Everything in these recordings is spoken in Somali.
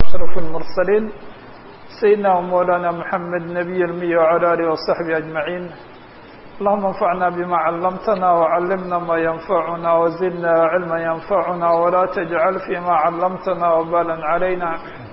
أشرف المرسلين سيدنا ومولانا محمد نبي المي وعلى آله وصحبه أجمعين اللهم انفعنا بما علمتنا وعلمنا ما ينفعنا وزدنا علما ينفعنا ولا تجعل فيما علمتنا وبالا علينا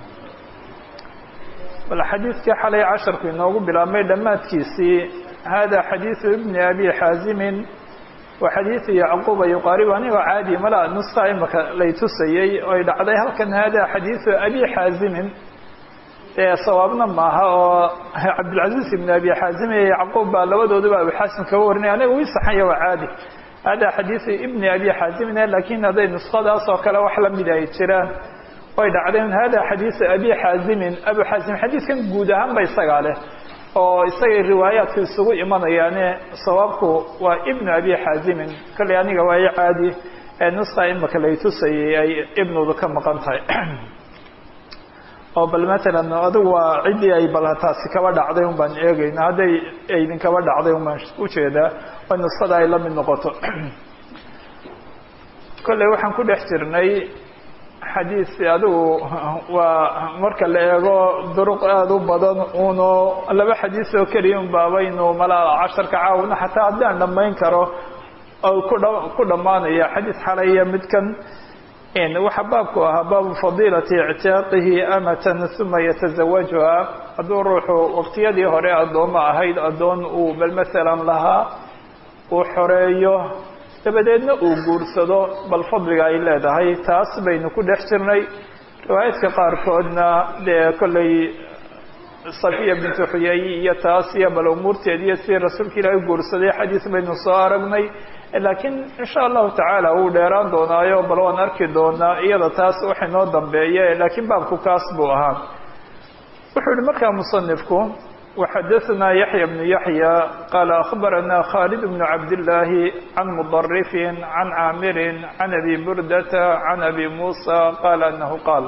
bal xadiidkii xalay casharku inoogu bilaabmay dhammaadkiisii hada xadiidu ibni abi xaazimin waa xadiidu yacquuba yuqaarib anigoo caadi mala nuska imaka lay tusayey oy dhacday halkan hada xadiidu abi xaazimin ee sawaabna maaha oo cabdilcaziz ibn abi xaazim iyo yacquub baa labadooduba abu xaasim kaga warinaya aniga wii saxanya waa caadi hada xadiidu ibni abi xaazimin lakin hadday nuskadaas oo kale wax lamid ay jiraan way dhacdeen hada xadiiثu abi xaazimin abu xaazim xadiidkan guud ahaan ba isagaa leh oo isagay riwaayaadku isugu imanayaane sawaabku waa ibnu abi xaazimin kolley aniga waa i caadi ee nuska imaka lay tusayay ay ibnudu ka maqan tahay oo bal matalan adigu waa ciddii ay bal taasi kaba dhacday un baan eegayna hadday aydin kaba dhacday un baan ujeedaa oo nuskada ay la mid noqoto kolley waxaan ku dhex jirnay xadiis adigu waa marka la eego duruq aada u badan uno laba xadiis oo keliya un baabaynu mala casharka caawina xataa haddaan dhammayn karo oo kudha ku dhammaanaya xadiis xalaya midkan waxa baabku ahaa baabu fadiilati ictiyaaqihi amatan uma yatazawajuha hadduu ruuxu waqtiyadii hore addoommo ahayd addoon uu bal masalan lahaa uu xoreeyo dabadeedna uu guursado bal fadliga ay leedahay taas baynu ku dhex jirnay riwaayaadka qaarkoodna dee kollay safiya bintu xuyay iyo taas iyo bal umuurteed iyo si rasuulka ilaahay guursaday xadiis baynu soo aragnay laakiin insha allahu tacaala wuu dheeraan doonaayo bal waan arki doonaa iyada taas waxa inoo dambeeye laakiin baabku kaas buu ahaa wuxuu yihi markaa musanifku وxdثna يحyى بن يحyى qال أخبرnا khالد بن عبد الله عن مضرف عن عاmر عن أbي بردة عن أbي موسى qال أنه qاaل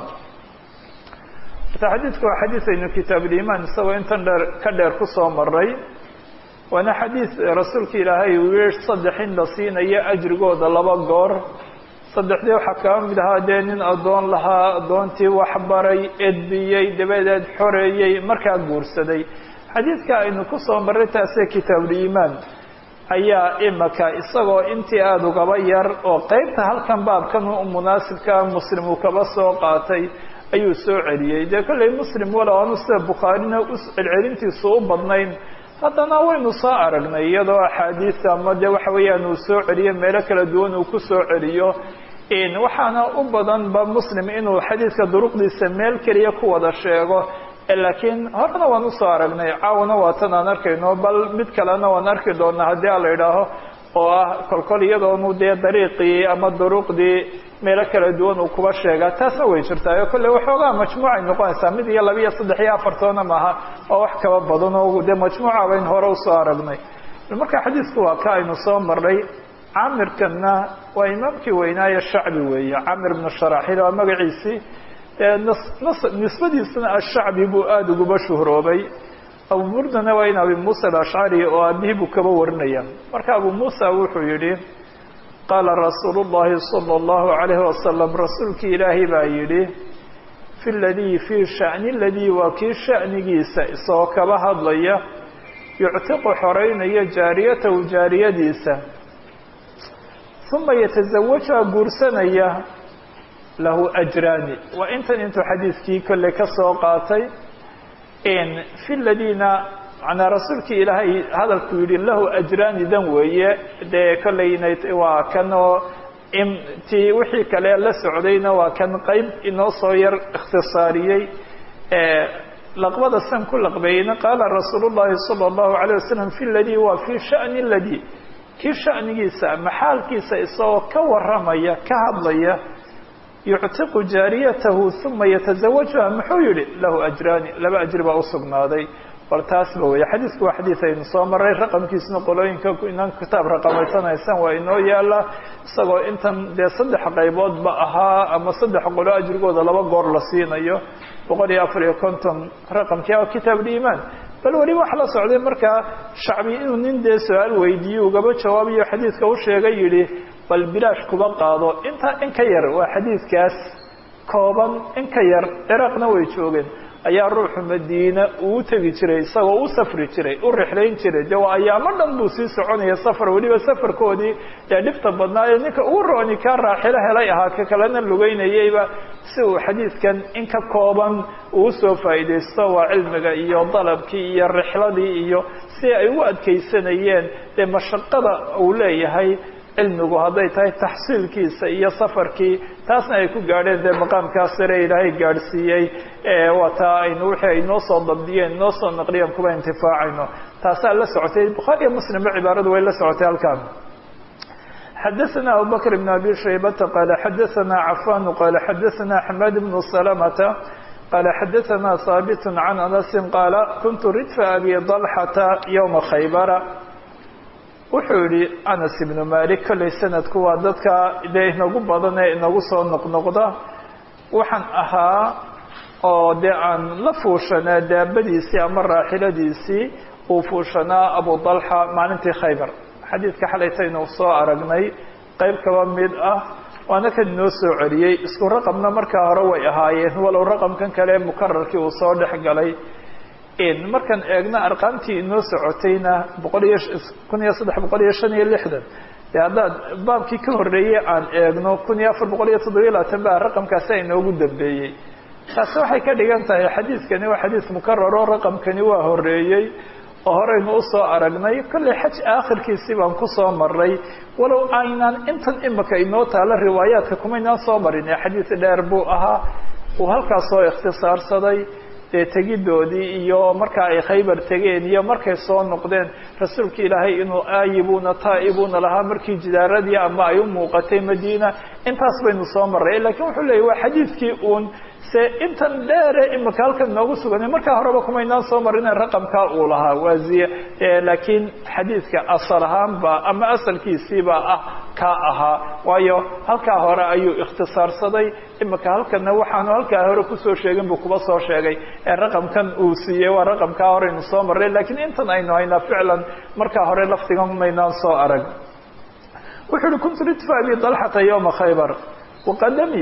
xadيiثku waa xadيiث aynu kitaaب الإيمان isagoo intan dheer ka dheer kusoo maray waana xadيiث rasuulka ilaahay uu saddex in la siinayo أjrigooda laba goor saddexdii waxaa kaba mid ahaa dee nin addoon lahaa addoontii waxbaray edbiyey dabadeed xoreeyey markaa guursaday xadiidka aynu ku soo marray taasee kitaabuliimaan ayaa imaka isagoo intii aada ugaba yar oo qeybta halkan baabkan u munaasibka muslim uu kaba soo qaatay ayuu soo celiyey dee kollay muslim walow aanu sida bukhaarina u celcelintiisu u badnayn haddana waynu soo aragnay iyadoo axaadiis ama dee waxa weeyaan uu soo celiyo meelo kala duwan uu ku soo celiyo waxaana u badanba muslim inuu xadiidka duruqdiisa meel keliya ku wada sheego laakiin horena waan usoo aragnay caawana waatan aan arkayno bal mid kalena waan arki doonaa haddii a la idhaaho oo ah kolkol iyadoonu dee dariiqii ama duruqdii meelo kala duwan uu kuba sheegaa taasna way jirtaa kolley waxoogaa majmuucay noqonaysaa mid iyo laba iyo saddex iyo afartoona maaha oo wax kaba badan oo dee majmuuca bayn hore usoo aragnay marka xadiisku waa ka aynu soo marnay caamirkanna waa imaamkii weynaaye shacbi weeye camir bnu sharaxil waa magaciisii nisbadiisana ashacbi buu aada uguba shuhroobay abu burdana waa in abi muusa alashcari oo aabihii buu kaba warinaya marka abu muusa wuxuu yihi qaala rasuulu llahi sala allahu alayhi wasalam rasuulkii ilaahay baa yidhi fi ladii fii shani ladii waa kii shanigiisa isagoo kaba hadlaya yuctiqu xoreynaya jaariyatahu jaariyadiisa uma yatazawajuha guursanaya lahu ajraani waa intan intuu xadiidkii kolley ka soo qaatay fi ladiina manaa rasuulkii ilaahay hadalku yihi lahu ajraani dan weeye dee kolleynay waa kan oo ti wixii kale la socdayna waa kan qeyb inoo soo yar ikhtisaariyey laqbada san ku laqbeeyeyna qaala rasuul llahi sala allahu alayh wasalam fi ladii waa fi shani ladii kii shanigiisa maxaalkiisa isagoo ka waramaya ka hadlaya yuctiqu jaariyatahu uma yatazawajuha muxuu yihi lahu ajraani laba ajri baa usugnaaday bal taasba wey xadiidku waa xadiid aynu soo maray raqamkiisna qolooyinka inaan kitaab raqamaysanaysan waa inoo yaala isagoo intan dee saddex qayboodba ahaa ama saddex qolo ajrigooda laba goor la siinayo boqol iyo afar iyo konton raqamkii a kitaab liimaan bal weliba waxa la socday markaa shacbi inuu nin dee su-aal weydiiye ugaba jawaabiyo xadiidka u sheegay yihi bal bilaash kuba qaado intaa in ka yar waa xadiidkaas kooban in ka yar ciraaqna way joogeen ayaa ruuxu madiina uu tegi jiray isagoo u safri jiray u rixlayn jiray de waa ayaamo dhan buu sii soconaya safar weliba safarkoodii dee dhibta badnaa ee ninka ugu rooni kaa raaxilo helay ahaa ka kalena lugeynayayba si uu xadiidkan in ka kooban uu soo faa'iidaysto waa cilmiga iyo dalabkii iyo rixladii iyo si ay u adkaysanayeen dee mashaqada uu leeyahay cilmigu hadday tahay taxsiilkiisa iyo safarkii taasna ay ku gaadheen dee maqaamkaa sare ilaahay gaadhsiiyey waa taa aynu wixii ay noo soo dabdiyeen noo soo naqliyeen kuba intifaacayno taasaa la socotay bukhaari iyo muslimba cibaaradu way la socotay halkan xadaثna abubakr بn abi shaybata qala xadaثna cafan qala xadaثna xmad bn salamta qala xadaثna haabit can anasi qaala kuntu ridfa abi dalxata ywma khaybara wuxuu yihi anas ibnu malik kollay sanadku waa dadka dee inagu badan ee inagu soo noqnoqda waxaan ahaa oo dee aan la fuushanaa daabadiisii ama raaxiladiisii uu fuushanaa abu dalxa maalintii khaybar xadiidka xalaytaynu soo aragnay qayb kaba mid ah waana kan inoo soo celiyey isku raqamna markaa hore way ahaayeen walow raqamkan kale mukararkii uu soo dhex galay markaan eegno arqaamtii inoo socotayna boqol iyo kun iyo saddex boqol iyo shan iyo lixdan de haddaad baabkii ka horreeyey aan eegno kun iyo afar boqol iyo toddobiyo labaatan baa raqamkaasi inoogu dambeeyey taasi waxay ka dhigan tahay xadiidkani waa xadiis mukararo raqamkani waa horreeyey oo horeynu usoo aragnay kollay xaj aakhirkiisii baan kusoo maray walow aynaan intan imika inoo taalo riwaayaadka kumaynaan soo marin ee xadiis dheer buu ahaa uu halkaas soo ikhtisaarsaday dee tegidoodii iyo markaa ay khaybar tegeen iyo markay soo noqdeen rasuulka ilaahay inuu aayibuna taa'ibuna lahaa markii jidaaradii ama ay u muuqatay madiina intaas baynu soo maray lakiin wuxuu leeyay waa xadiidkii uun se intan dheere imika halkan noogu suganay markaa horeba kumaynaan soo marine raqamkaa uu lahaa waaziye laakiin xadiidka asal ahaanba ama asalkiisiiba ah kaa ahaa waayo halkaa hore ayuu ikhtisaarsaday imika halkana waxaanu halkaa hore kusoo sheegin buu kuba soo sheegay ee raqamkan uu siiyey waa raqamkaa horeynu soo marray lakiin intan aynu haynaa ficlan markaa hore lafdigan maynaan soo arag wuxuu uhi kuntu ridfa abi dalxata yowma khaybar waqadami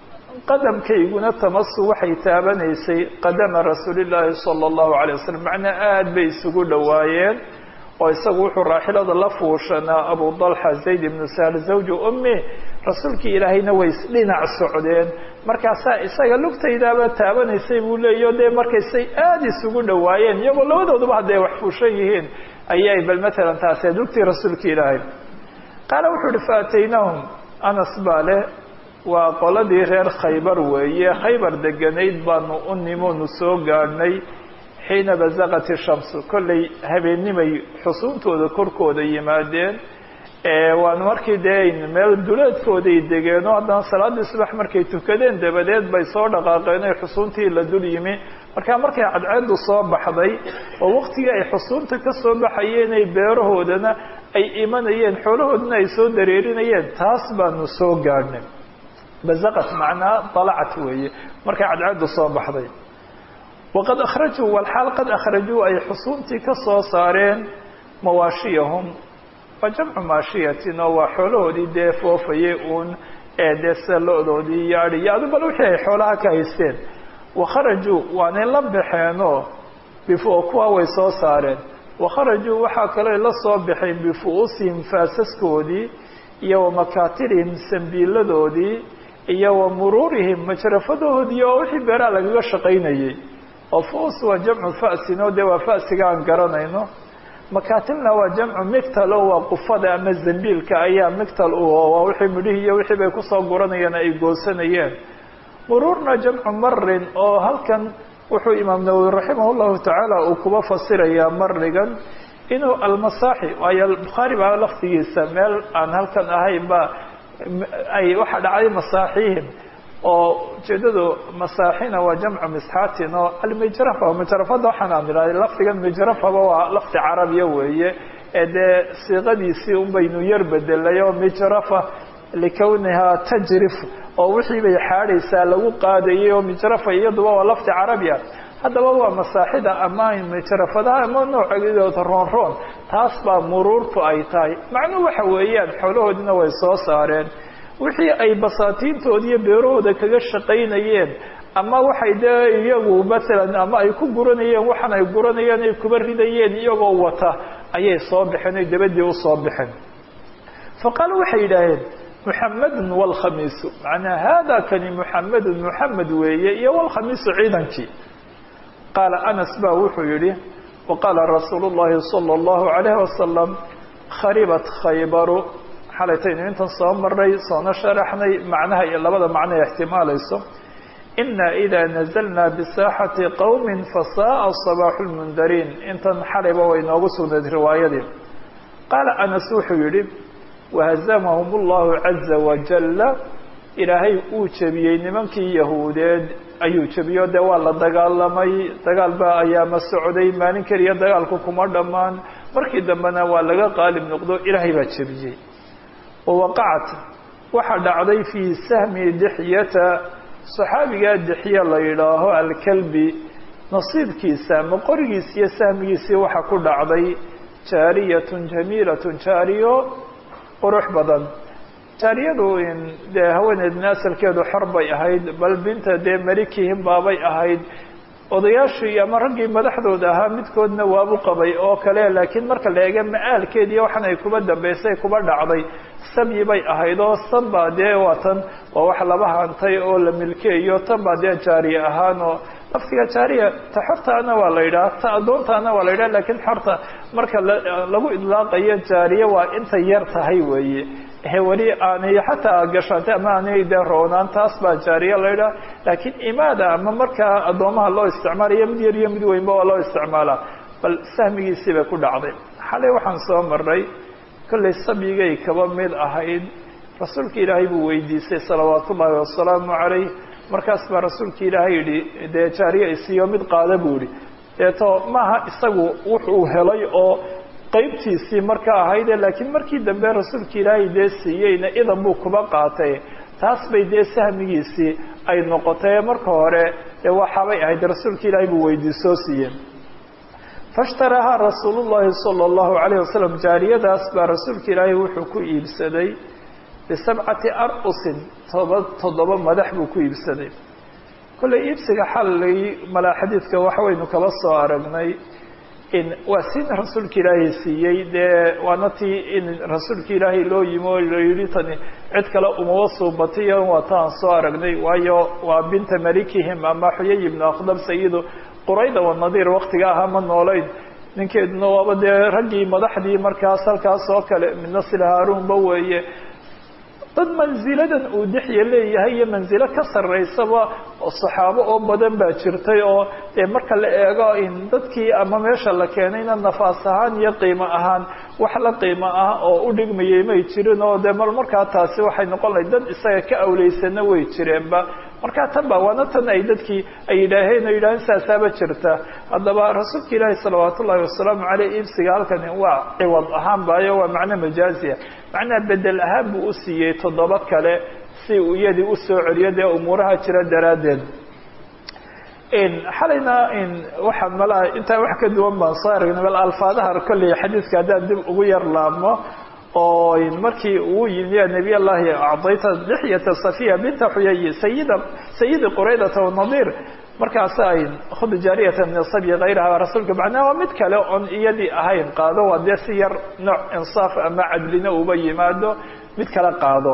qadamkayguna tamasu waxay taabanaysay qadama rasuulillaahi sala allahu calay wasalam macnaa aada bay isugu dhowaayeen oo isagu wuxuu raaxilada la fuushanaa abu dalxa zayd ibnu sahl zawju ummi rasuulkii ilaahayna way isdhinac socdeen markaasaa isaga lugtaydaaba taabanaysay buu leeyaho dee markaysay aada isugu dhowaayeen iyagoo labadooduba hadday wax fuushan yihiin ayay bal matalan taasee lugtii rasuulka ilaahay qaala wuxuu uhi faataynahum anas baa leh waa qoladii reer khaybar weeye khaybar deganayd baanu u nimonu soo gaadhnay xiina bazaqat ishamsu kollay habeennimay xusuuntooda korkooda yimaadeen waanu markii dee meel duleedkooday degeenoo haddana salaaddii subax markay tukadeen dabadeed bay soo dhaqaaqeen oy xusuuntii la dul yimi markaa markay cadceeddu soo baxday oo waqtigii ay xusuunta ka soo baxayeen ay beerahoodana ay imanayeen xoolahoodana ay soo dareerinayeen taas baanu soo gaadhnay bazaqat macnaa dalacat weeye markay cadceeddu soo baxday waqad akhrajuu walxaal qad akhrajuu ay xusuuntii ka soo saareen mawaashiyahum waa jamcu maashiyatin oo waa xoolahoodii dee foofayay uun ee dee sida lo-doodii iyo adi iyo adu bal wixii ay xoolaha ka haysteen wakharajuu waanay la baxeenoo bifo kuwa way soo saareen wakharajuu waxaa kaloo la soo baxeen bifu-uusihim faasaskoodii iyo wa makaatirihim sambiiladoodii iyo wa muruurihim majrafadoodii oo wixii beeraha lagaga shaqaynayay oo fu-us waa jamcu fa'sin oo dee waa fa'siga aan garanayno makaatilna waa jamcu mictal oo waa qufada ama zambiilka ayaa mictal u waa wixii midhihii iyo wixii bay kusoo guranayeen ay goosanayeen muruurna jamcu marin oo halkan wuxuu imaam nawowi raximah llahu tacaala uu kuba fasirayaa marigan inuu almasaaxi waayo bukhaari baa lafdigiisa meel aan halkan ahayn ba ay waxa dhacday masaaxihim oo ujeedadu masaaxina waa jamcu misxaatin oo almijrafa mijrafada waxaan aan idhahday lafdigan mijrafaba waa lafdi carabiya weeye ee dee siiqadiisii un baynu yar bedelay oo mijrafa likawnihaa tajrif oo wixii bay xaadhaysaa lagu qaadayay oo mijrafa iyaduba waa lafdi carabi ah haddaba waa masaaxida ama mijrafadaha ama nooceedooda roon roon taas baa muruurtu ay tahay macnuhu waxa weeyaan xoolahoodina way soo saareen wixii ay basaatiintooda iyo beerahooda kaga shaqaynayeen ama waxay dee iyagu maalan ama ay ku guranayeen waxaan ay guranayeen ay kuba ridayeen iyagoo wata ayay soo baxeen oy dabadii usoo baxeen faqaalu waxay yidhaaheen muxamedun wlkhamiisu macnaa hada kani muxamedun muxamed weeye iyo wlkhamiisu ciidankii qaala anas ba wuxuu yihi waqaala rasuulu llahi salى اllahu alayh wasalam kharibat khaybaru xalaytaynu intan soo maray soona sharaxnay macnaha iyo labada macno ay ixtimaalayso ina ida nazalna bisaaxati qowmi fasaaa sabaaxu lmundariin intan xalayba way noogu sugnayd riwaayadii qaala anas wuxuu yihi wahazamahum اllahu caza wajala ilaahay uu jebiyey nimankii yahuudeed ayuu jebiyo dee waa la dagaalamay dagaal baa ayaama socday maalin keliya dagaalku kuma dhammaan markii dambena waa laga qaalib noqdo ilaahay baa jebiyey wawaqacat waxaa dhacday fii sahmi dixyata saxaabigaa dixya la yidhaaho alkalbi nasiibkiisa ama qorigiisi iyo sahmigiisii waxaa ku dhacday jaariyatun jamiilatun jaariyo qurux badan jaariyadu dee haweeneedna asalkeedu xor bay ahayd bal binta dee malikihim baabay ahayd odayaashii ama raggii madaxdooda ahaa midkoodna waabu qabay oo kale laakiin marka la eega ma-aalkeed iyo waxan ay kuba dambaysay kuba dhacday sabyi bay ahayd oo san baa dee waa tan waa wax laba hantay oo la milkeeyo tan baa dee jaariye ahaan oo laftiga jaariya ta xortaana waa la yidhaha ta addoontaana waa la yidhaha lakiin xorta marka lagu idlaaqayo jaariye waa intay yar tahay weeye weli aanay xataa gashaantay ama aanay dee roonaan taas baa jaariye la yidhaha laakiin imaada ama markaa addoomaha loo isticmaalayo mid yar iyo mid weynba waa loo isticmaalaa bal sahmigiisii bay ku dhacday xalay waxaan soo maray kollay sabyigay kaba mid ahayd rasuulka ilaahay buu weydiisay salawaat ullaahi wasalaamu calayh markaas baa rasuulka ilaahay yidhi dee jaariye isiiyo mid qaada buu yihi deeto maaha isagu wuxuu helay oo qaybtiisii marka ahayde laakiin markii dambe rasuulka ilaahay dee siiyeyna idan buu kuba qaatay taas bay dee sahmigiisii ay noqotay marka hore dee waxaabay ahayd rasuulka ilaahay buu weydiisoo siiyey fashtarahaa rasuulu llahi sala allahu calayh wasalam jaariyadaas baa rasuulka ilaahay wuxuu ku iibsaday bisabcati ar-usin toba toddoba madax buu ku iibsaday kollay iibsiga xalay malaa xadiidka waxwaynu kaba soo aragnay in waa sin rasuulka ilaahay siiyey dee waana tii in rasuulka ilaahay loo yimi oo la yidhi tani cid kale umaba suubatiyo waa taan soo aragnay waayo waa binta malikihim ama xuyay ibnu akhdab sayidu qurayda wanadiir waktiga ahaa ma noolayn ninkeeduna waaba dee raggii madaxdii markaas halkaas oo kale midna sila haarunba weeye dad manziladan uu dixya leeyahay iyo manzilo ka sarraysaba saxaabo oo badan baa jirtay oo dee marka la eego in dadkii ama meesha la keenayna nafaas ahaan iyo qiimo ahaan wax la qiimo ah oo u dhigmayay may jirin oo dee mal markaa taasi waxay noqon lahay dad isaga ka awleysana way jireenba markaa tan ba waana tan ay dadkii ay yidhaaheen oo yidhaheen saasaaba jirta haddaba rasuulka ilaahi salawaat ullahi wasalaamu caleyh iibsiga halkani waa ciwad ahaan baayo waa macno majaaziya macnaha bedel ahaan buu u siiyey toddoba kale si uu iyadii usoo celiyo dee umuuraha jira daraaddeed xalayna waxaa malaa intaa wax ka duwan baan soo aragnay bal alfaadaha kolley xadiidka haddaan dib ugu yar laabmo oo markii uu yimi ya nebiy llahi acdayta dixyata safiya binta xuyay sayida sayidi quraydata wanadiir markaasa ay khud jaariyata min asabyi kayraha rasuulka macnaha waa mid kale oon iyadii ahayn qaado waa dee si yar nooc insaaf ama cadlina uba yimaado mid kale qaado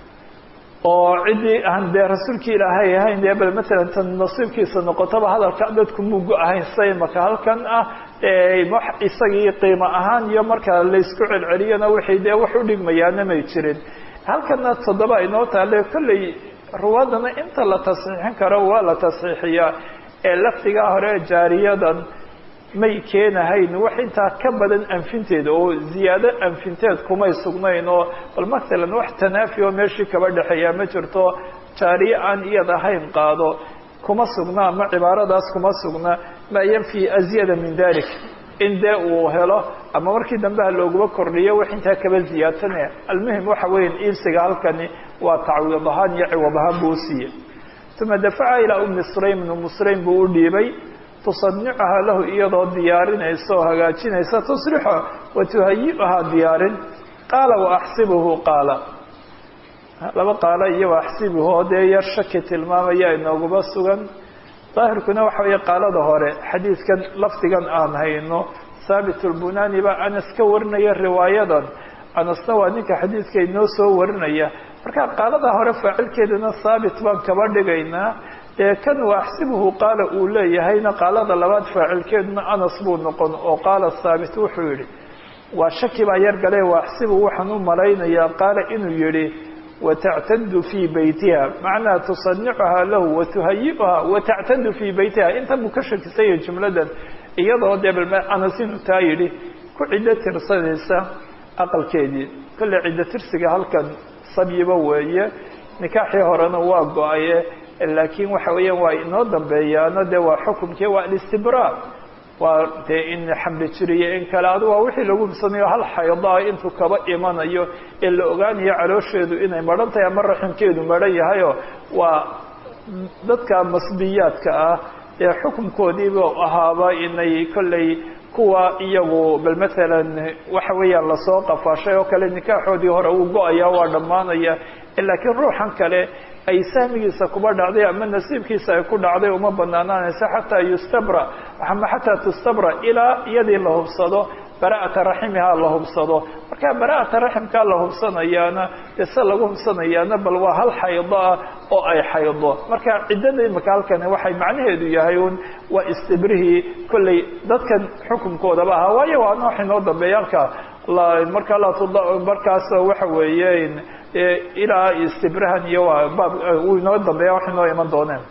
oo ciddii aan dee rasuulkii ilaahay ahayn dee bal matalan tan nasiibkiisa noqotaba hadalka dadku mugo ahayn say maka halkan ah isagii qiimo ahaan iyo marka laysku celceliyona wixii dee wax u dhigmayaana may jirin halkana toddoba inoo taale kolley ruwaadana inta la tasxiixin karo waa la tasxiixiyaa ee lafdigaa hore jaariyadan may keenahayn wax intaa ka badan anfinteeda oo ziyaado anfinteed kumay sugnayn oo bal matalan wax tanaafi oo meeshii kaba dhexeeyaa ma jirto jaariye aan iyad ahayn qaado kuma sugna ama cibaaradaas kuma sugna maa yanfi azyada min dalik in dee uu helo ama markii dambe ha looguma kordhiyo wax intaa kaba ziyaadsanaya almuhim waxa weya iibsiga halkani waa tacwiid ahaan iyo ciwad ahaan buu usiiyey uma dafaca ilaa umi sulaym umu sulaym buu u dhiibay tusanicuhaa lahu iyadoo diyaarinaysa oo hagaajinaysa tusrixo wa tuhayi'uhaa diyaarin qaala waaxsibuhu qaala laba qaalo iyo waaxsibuhoo dee yar shaki tilmaamaya inooguba sugan daahirkuna waxa weeye qaalada hore xadiidkan lafdigan aan hayno thaabit lbunani baa anas ka warinaya riwaayadan anasna waa ninka xadiidka inoo soo warinaya marka qaalada hore faacilkeedana thaabit baan kaba dhigaynaa ee kan waaxsibuhu qaala uu leeyahayna qaalada labaad faacilkeeduna anas buu noqon oo qaala thaabit wuxuu yihi waa shaki baa yar gale waaxsibu waxaan u malaynayaa qaala inuu yihi watactadu fii beytiha macnaha tusanicuhaa lahu watuhayiuhaa watactadu fii beytiha intan buu ka shakisanya jumladan iyadoo dee anas inuu taa yidhi ku ciddo tirsanaysa aqalkeedii kolley ciddo tirsiga halkan sabyiba weeye nikaaxii horena waa go-aye laakiin waxa weeyaan waa inoo dambeeyaano dee waa xukumkii waa alistibraa waa dee in xamli jiriyo in kale adu waa wixii lagu hubsanayo hal xaydaa intuu kaba imanayo ee la ogaanayo caloosheedu inay maran tahay ama raximkeedu maran yahayo waa dadka masbiyaadka ah ee xukunkoodiiba ahaaba inay kolley kuwa iyagu bal maalan waxa weeyaan lasoo qafaashay oo kale nikaaxoodii hore uu go-aya waa dhammaanaya laakiin ruuxan kale ay sahmigiisa kuba dhacday ama nasiibkiisa ay ku dhacday uma banaanaanaysa xataa yustabra ama xataa tustabra ilaa iyadii la hubsado bara'ata raximihaa la hubsado marka bara'ata raximkaa la hubsanayaana dee se lagu hubsanayaana bal waa hal xaydo ah oo ay xaydo marka ciddada imika halkani waxay macnaheedu yahay un waa istibrihii kolley dadkan xukunkoodaba ahaa waayo waa noox inoo dambeeya halka marka markaas waxa weeye ilaa istibrahan iyo waa baab uu inoo dambeeya wax inoo iman dooneen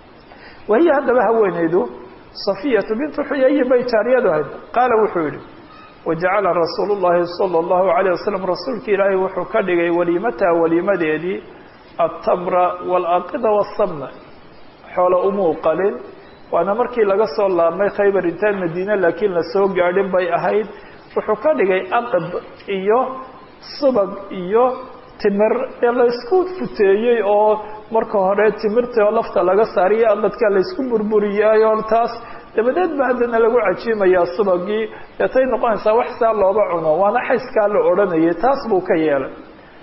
wahiya haddaba haweeneydu safiyatu bintu xuyayin bay jaariyadu ahayd qaala wuxuu yihi wajacala rasuulu llahi sala allahu alayh wasalam rasuulka ilaahay wuxuu ka dhigay waliimataha waliimadeedii altamra waalaqida wasamna xoolo umuu qalin waana markii laga soo laabmay khaybar intaan madiine laakiin lasoo gaadhin bay ahayd wuxuu ka dhigay aqib iyo subag iyo timir ee laysku futeeyey oo marka hore timirta oo lafta laga saariyo aqadka laysku burburiyay oo taas dabadeed ba haddana lagu cajiimayaa subagii deetay noqonaysaa wax saa looba cuno waana xayskaa la odhanayay taas buu ka yeelay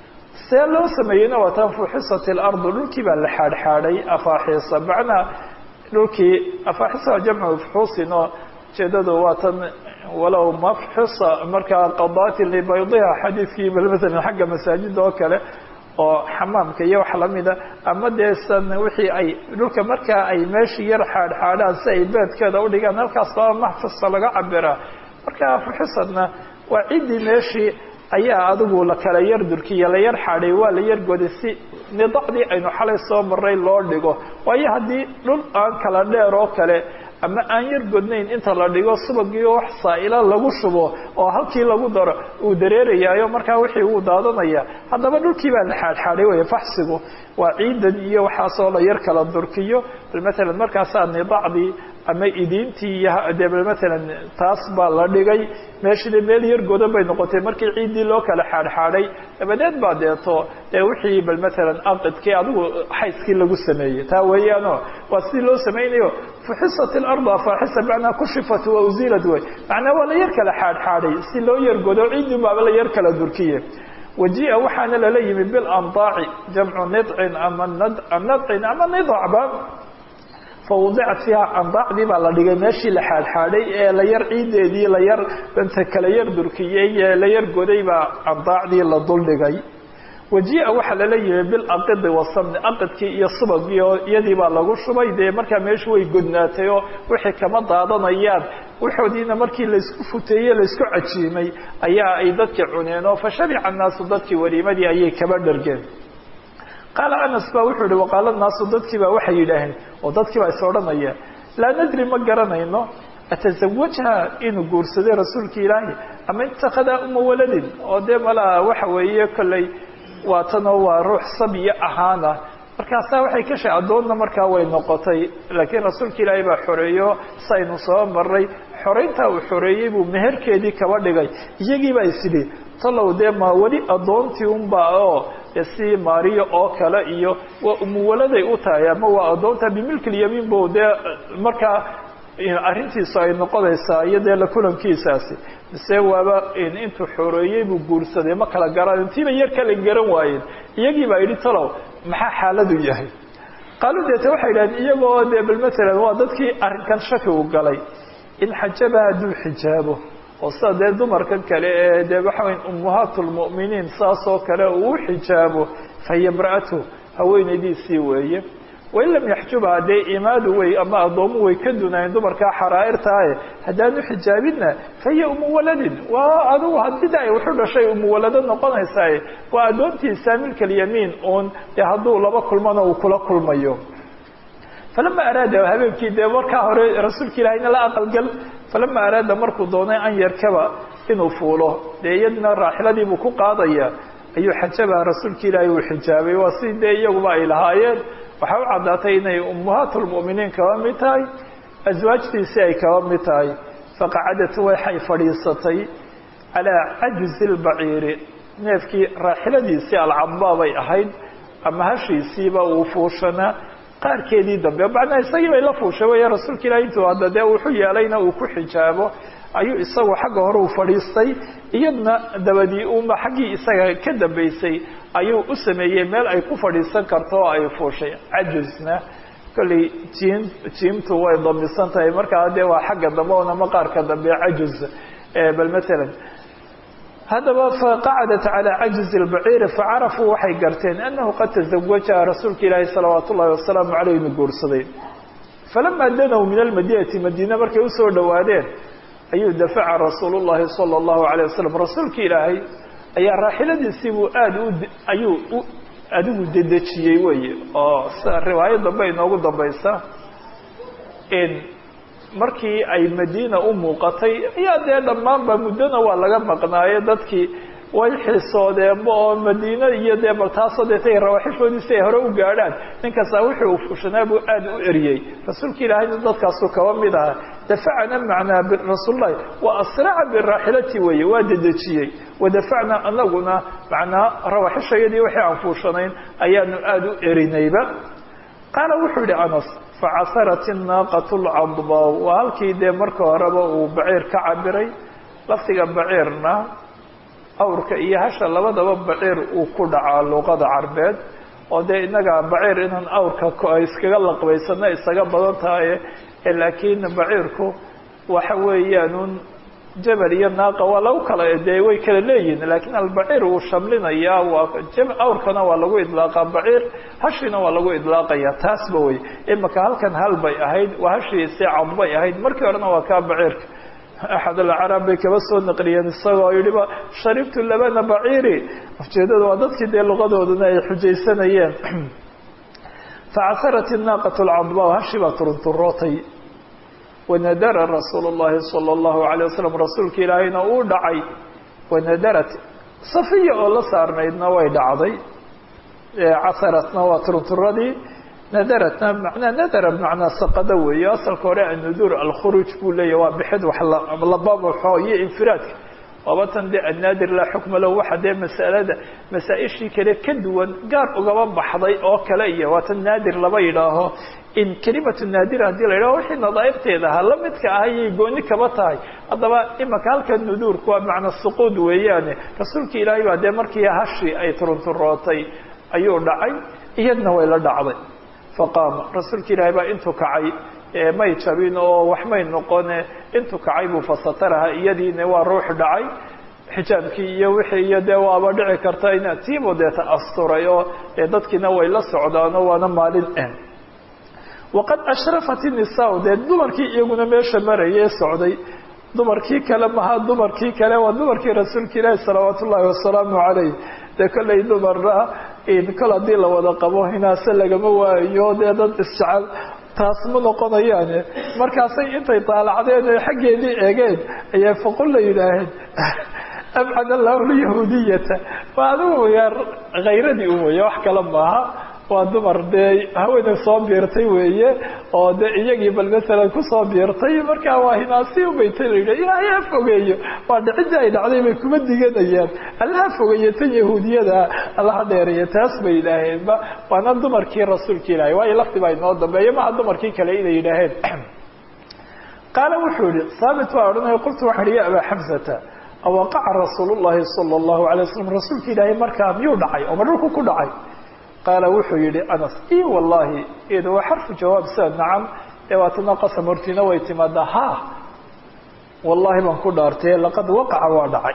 see loo sameeyeyna waa tan fuxisat ilardu dhulkii baa la xaadxaadhay afaaxiisa macnaa dhulkii afaaxisa waa jamcu fuxuusin oo ujeedadu waa tan walow mafxisa markaa qadaatin libaydiha xadiidkii bal maalan xagga masaajida oo kale oo xamaamka iyo wax lamida ama dee san wixii ay dhulka markaa ay meeshii yar xaadxaadhaan si ay beedkeeda udhigaan halkaas baa maxfisa laga cabiraa marka fuxisadna waa ciddii meeshii ayaa adigu la kala yar durkiya la yar xaadhay waa la yar goday si nidacdii aynu xalay soo maray loo dhigo waayo haddii dhul aan kala dheer oo kale ama aan yar godnayn inta la dhigo subagiio wax saa'ila lagu shubo oo halkii lagu daro uu dareerayaayo markaa wixii uu daadanaya haddaba dhulkii baa la xaadxaadhay wey faxsigu waa ciidan iyo waxaasoo la yar kala durkiyo bal maalan markaasaa nidacdii ama idiintii iyo dee bal maalan taas baa la dhigay meeshii meel yar godan bay noqotay markii ciiddii loo kala xaadxaadhay dabadeed baa deeto dee wixii bal maalan aqidkii adigu xayskii lagu sameeyey taa weeyaano waa sidii loo samaynayo fuxisat ilardu afaaxisa macnaa kushifat wa uziilad wey macnaa waa la yar kala xaadxaadhay si loo yar godo ciiddii baaba la yar kala durkiye waji'a waxaana lala yimi bilandaaci jamcu nidcin ama nadcin ama nidacba fawdicat fiiha andaacdii baa la dhigay meeshii la xaadxaadhay ee la yar ciideedii la yar danta kala yar durkiyey ee la yar goday baa andaacdii la duldhigay waji'a waxaa lala yimi bilaqidi wasamni aqidkii iyo subagii oo iyadii baa lagu shubay dee markaa meeshu way godnaatay oo wixii kama daadanayaan waxoodiina markii laysku futeeyey laysku cajiimay ayaa ay dadkii cuneen oo fa shabica annaasu dadkii waliimadii ayay kaba dhargeen qaala anas ba wuxuu yihi waqaala naasu dadkii baa waxay yidhaaheen oo dadkii baa is odhanaya laa nadri ma garanayno atasawajha inuu guursaday rasuulka ilaahi ama itakada uma waladin oo dee malaa waxa weeye kolley waa tanoo waa ruux sabyo ahaana markaasaa waxay ka shay addoonna markaa way noqotay laakiin rasuulka ilaahay baa xoreeyo saynu soo maray xorayntaa uu xoreeyey buu meherkeedii kaba dhigay iyagii baa isidhi talow dee ma weli addoontii unba oo si maariya oo kale iyo waa umuwaladay u tahay ama waa addoonta bimilkilyamiin bu dee markaa arrintiisu ay noqonaysaa iyo dee la kulankiisaasi mise waaba intuu xoreeyey buu guursaday ma kala garan intiiba yar kala garan waayeen iyagii baa yidhi talow maxaa xaaladu yahay qaalu deete waxay yidhahdeen iyagoo dee bal matalan waa dadkii arrinkan shaki u galay in xajaba hadduu xijaabo oo sida dee dumarkan kale ee dee waxawy ummahaat lmu'miniin saas oo kale uu xijaabo fahiya imra'atu haweenaydiisii weeye wain lam yaxjubha dee imaadu way ama addoomu way ka dunaayeen dumarkaa xaraa'irtaaye haddaanu xijaabinna fahiya umu waladin waa adugu hadida ay wuxu dhashay umu walado noqonaysaaye waa addoontiisa milkalyamiin uun dee hadduu laba kulmana uu kula kulmayo falama araada habeenkii dee markaa hore rasuulka ilaahayna la aqalgal falama araada markuu doonay an yarkaba inuu fuulo dee iyadna raaxiladiibuu ku qaadaya ayuu xajabaha rasuulka ilaahay uu xijaabay waa si dee iyaguba ay lahaayeen waxaa u caddaatay inay ummahaat lmu'miniin kaba mid tahay aswaajtiisii ay kaba mid tahay faqacadat waxay fadhiisatay calaa cajizi lbaciiri neefkii raaxiladiisii alcadbaa bay ahayd ama hashiisiiba uu fuushanaa qaarkeedii dambe macnaa isagii bay la fuushay wey rasuulka ilahi intuu hadda dee wuxu yeelayna uu ku xijaabo ayuu isagu xagga hore u fadhiistay iyadna dabadii uma xaggii isaga ka dambaysay ayuu u sameeyey meel ay ku fadhiisan karto oo ay fuushay cajisna kolley jiim jiimtu way damisan tahay markaa dee waa xagga dambe oona maqaarka dambe cajuz bal matalan haddaba faqacadat calى cajizi اlbaciiri facarafuu waxay garteen anahu qad taزawajaha rasuulka ilaahi salawaat ullahi wasalaamu caleyh inu guursaday falama danow min almadinati madiine markay usoo dhowaadeen ayuu dafaca rasuul llahi salى اllahu alيه wasalam rasuulka ilaahay ayaa raaxiladiisiibuu aada u ayuu u adigu dedejiyey weye oo sida riwaayo dambe inoogu dambaysa markii ay madiina u muuqatay ayaa dee dhammaanba muddona waa laga maqnaaye dadkii way xisoodeenba oo madiine iyo dee bal taasoo deetay rawaaxishoodii si ay hore u gaadhaan ninkasta wixii uu fushanaa buu aada u eriyey rasuulka ilaahayna dadkaasuu kaba mid ahaa dafacna macnaa rasuullahi wa asraca biraaxilati weeye waa dedejiyey wadafacna anaguna macnaa rawaaxishayadii wixii aan fuushanayn ayaanu aada u erinayba qaala wuxuu yihi anas facasarat inaaqat lcadba waa halkii dee marka horeba uu baciir ka cabiray lafdiga baciirna awrka iyo hasha labadaba baciir uu ku dhacaa luqada carbeed oo dee inaga baciir inaan awrka iskaga laqbaysano isaga badan tahay laakiin baciirku waxa weeyaan jabal iyo naaqa waa lagu kala dee way kala leeyihin lakiin albaciir wuu shamlinayaa waa awrkana waa lagu idlaaqa baciir hashiina waa lagu idlaaqaya taasba wey imaka halkan hal bay ahayd waa hashiisi cad bay ahayd markii horena waa kaa baciirka axad alcarab bay kaba soo naqliyeen isagoo yihiba sharibtu labana baciiri ujeedada waa dadkii dee luqadoodana ay xujaysanayeen facasarat inaaqat lcadba hashii baa turunturootay wanadara rasuul llahi salى اllahu alيه wasalam rasuulka ilaahayna uu dhacay wanadarat safiya oo la saarnaydna way dhacday casaratna waa turunturadii nadaratna manaa nadara bmacnaa saqada weeye asalka hore annudur alkhuruuj buu leeyahy waa bixid wax lababaxo iyo infiraadka waaba tan dee annaadir laa xukma lahu waxa dee masalada masaa-ishii kale ka duwan gaar ugaba baxday oo kale iyo waa tan naadir laba yidhaaho in kelimatu naadir haddii la yidhaho wixii nadaaibteeda ahaa la midka ah ayay gooni kaba tahay haddaba imaka halka nuduurku waa macna suquud weeyaane rasuulka ilaahay baa dee markii hashii ay turunturootay ayuu dhacay iyadna way la dhacday faqaama rasuulka ilaahay baa intuu kacay may jabin oo wax may noqone intuu kacay buu fasataraha iyadiina waa ruux dhacay xijaabkii iyo wixii iyo dee waaba dhici karta in tiibo deeta asturay oo dadkiina way la socdaano waana maalin waqad ashrafat inisaa dee dumarkii iyaguna meesha marayee socday dumarkii kale maha dumarkii kale waa dumarkii rasuulka ilaahi salawaat ullaahi wasalaamu calayh dee kollay dumarna kol haddii la wada qabo hinaase lagama waayo dee dad isjecel taas ma noqonayaane markaasay intay daalacdeen oe xaggeedii eegeen ayay faqul la yidhaaheen abcad allahu lyahuudiyata waa adigu yaar khayradii u weeye wax kale maaha waa dumar dee haweenay soo biirtay weeye oo de iyagii bal masalan kusoo biirtay markaa waa hinaasi ubaytay la yidhah ilaahay ha fogeeyo waa dhicidii ay dhacday bay kuma diganayaan allaha fogeeyo tan yahuudiyada allaha dheereeya taas bay yidhaaheenba waana dumarkii rasuulka ilaahay waayo lafti baa inoo dambeeya maha dumarkii kale inay yidhaaheen qaala wuxuu yihi haabit baa odhanaya qultu waxaan ihi ya abaa xamsata awaqaca rasuul llahi sala allahu alay waslam rasuulka ilaahay markaa miyuu dhacay oo ma dhulku ku dhacay qaala wuxuu yihi anas i wallahi iyada waa xarfu jawaab sida nacam ee waatana qasam hortiina way timaadaa ha wallahi baan ku dhaartay laqad waqaca waa dhacay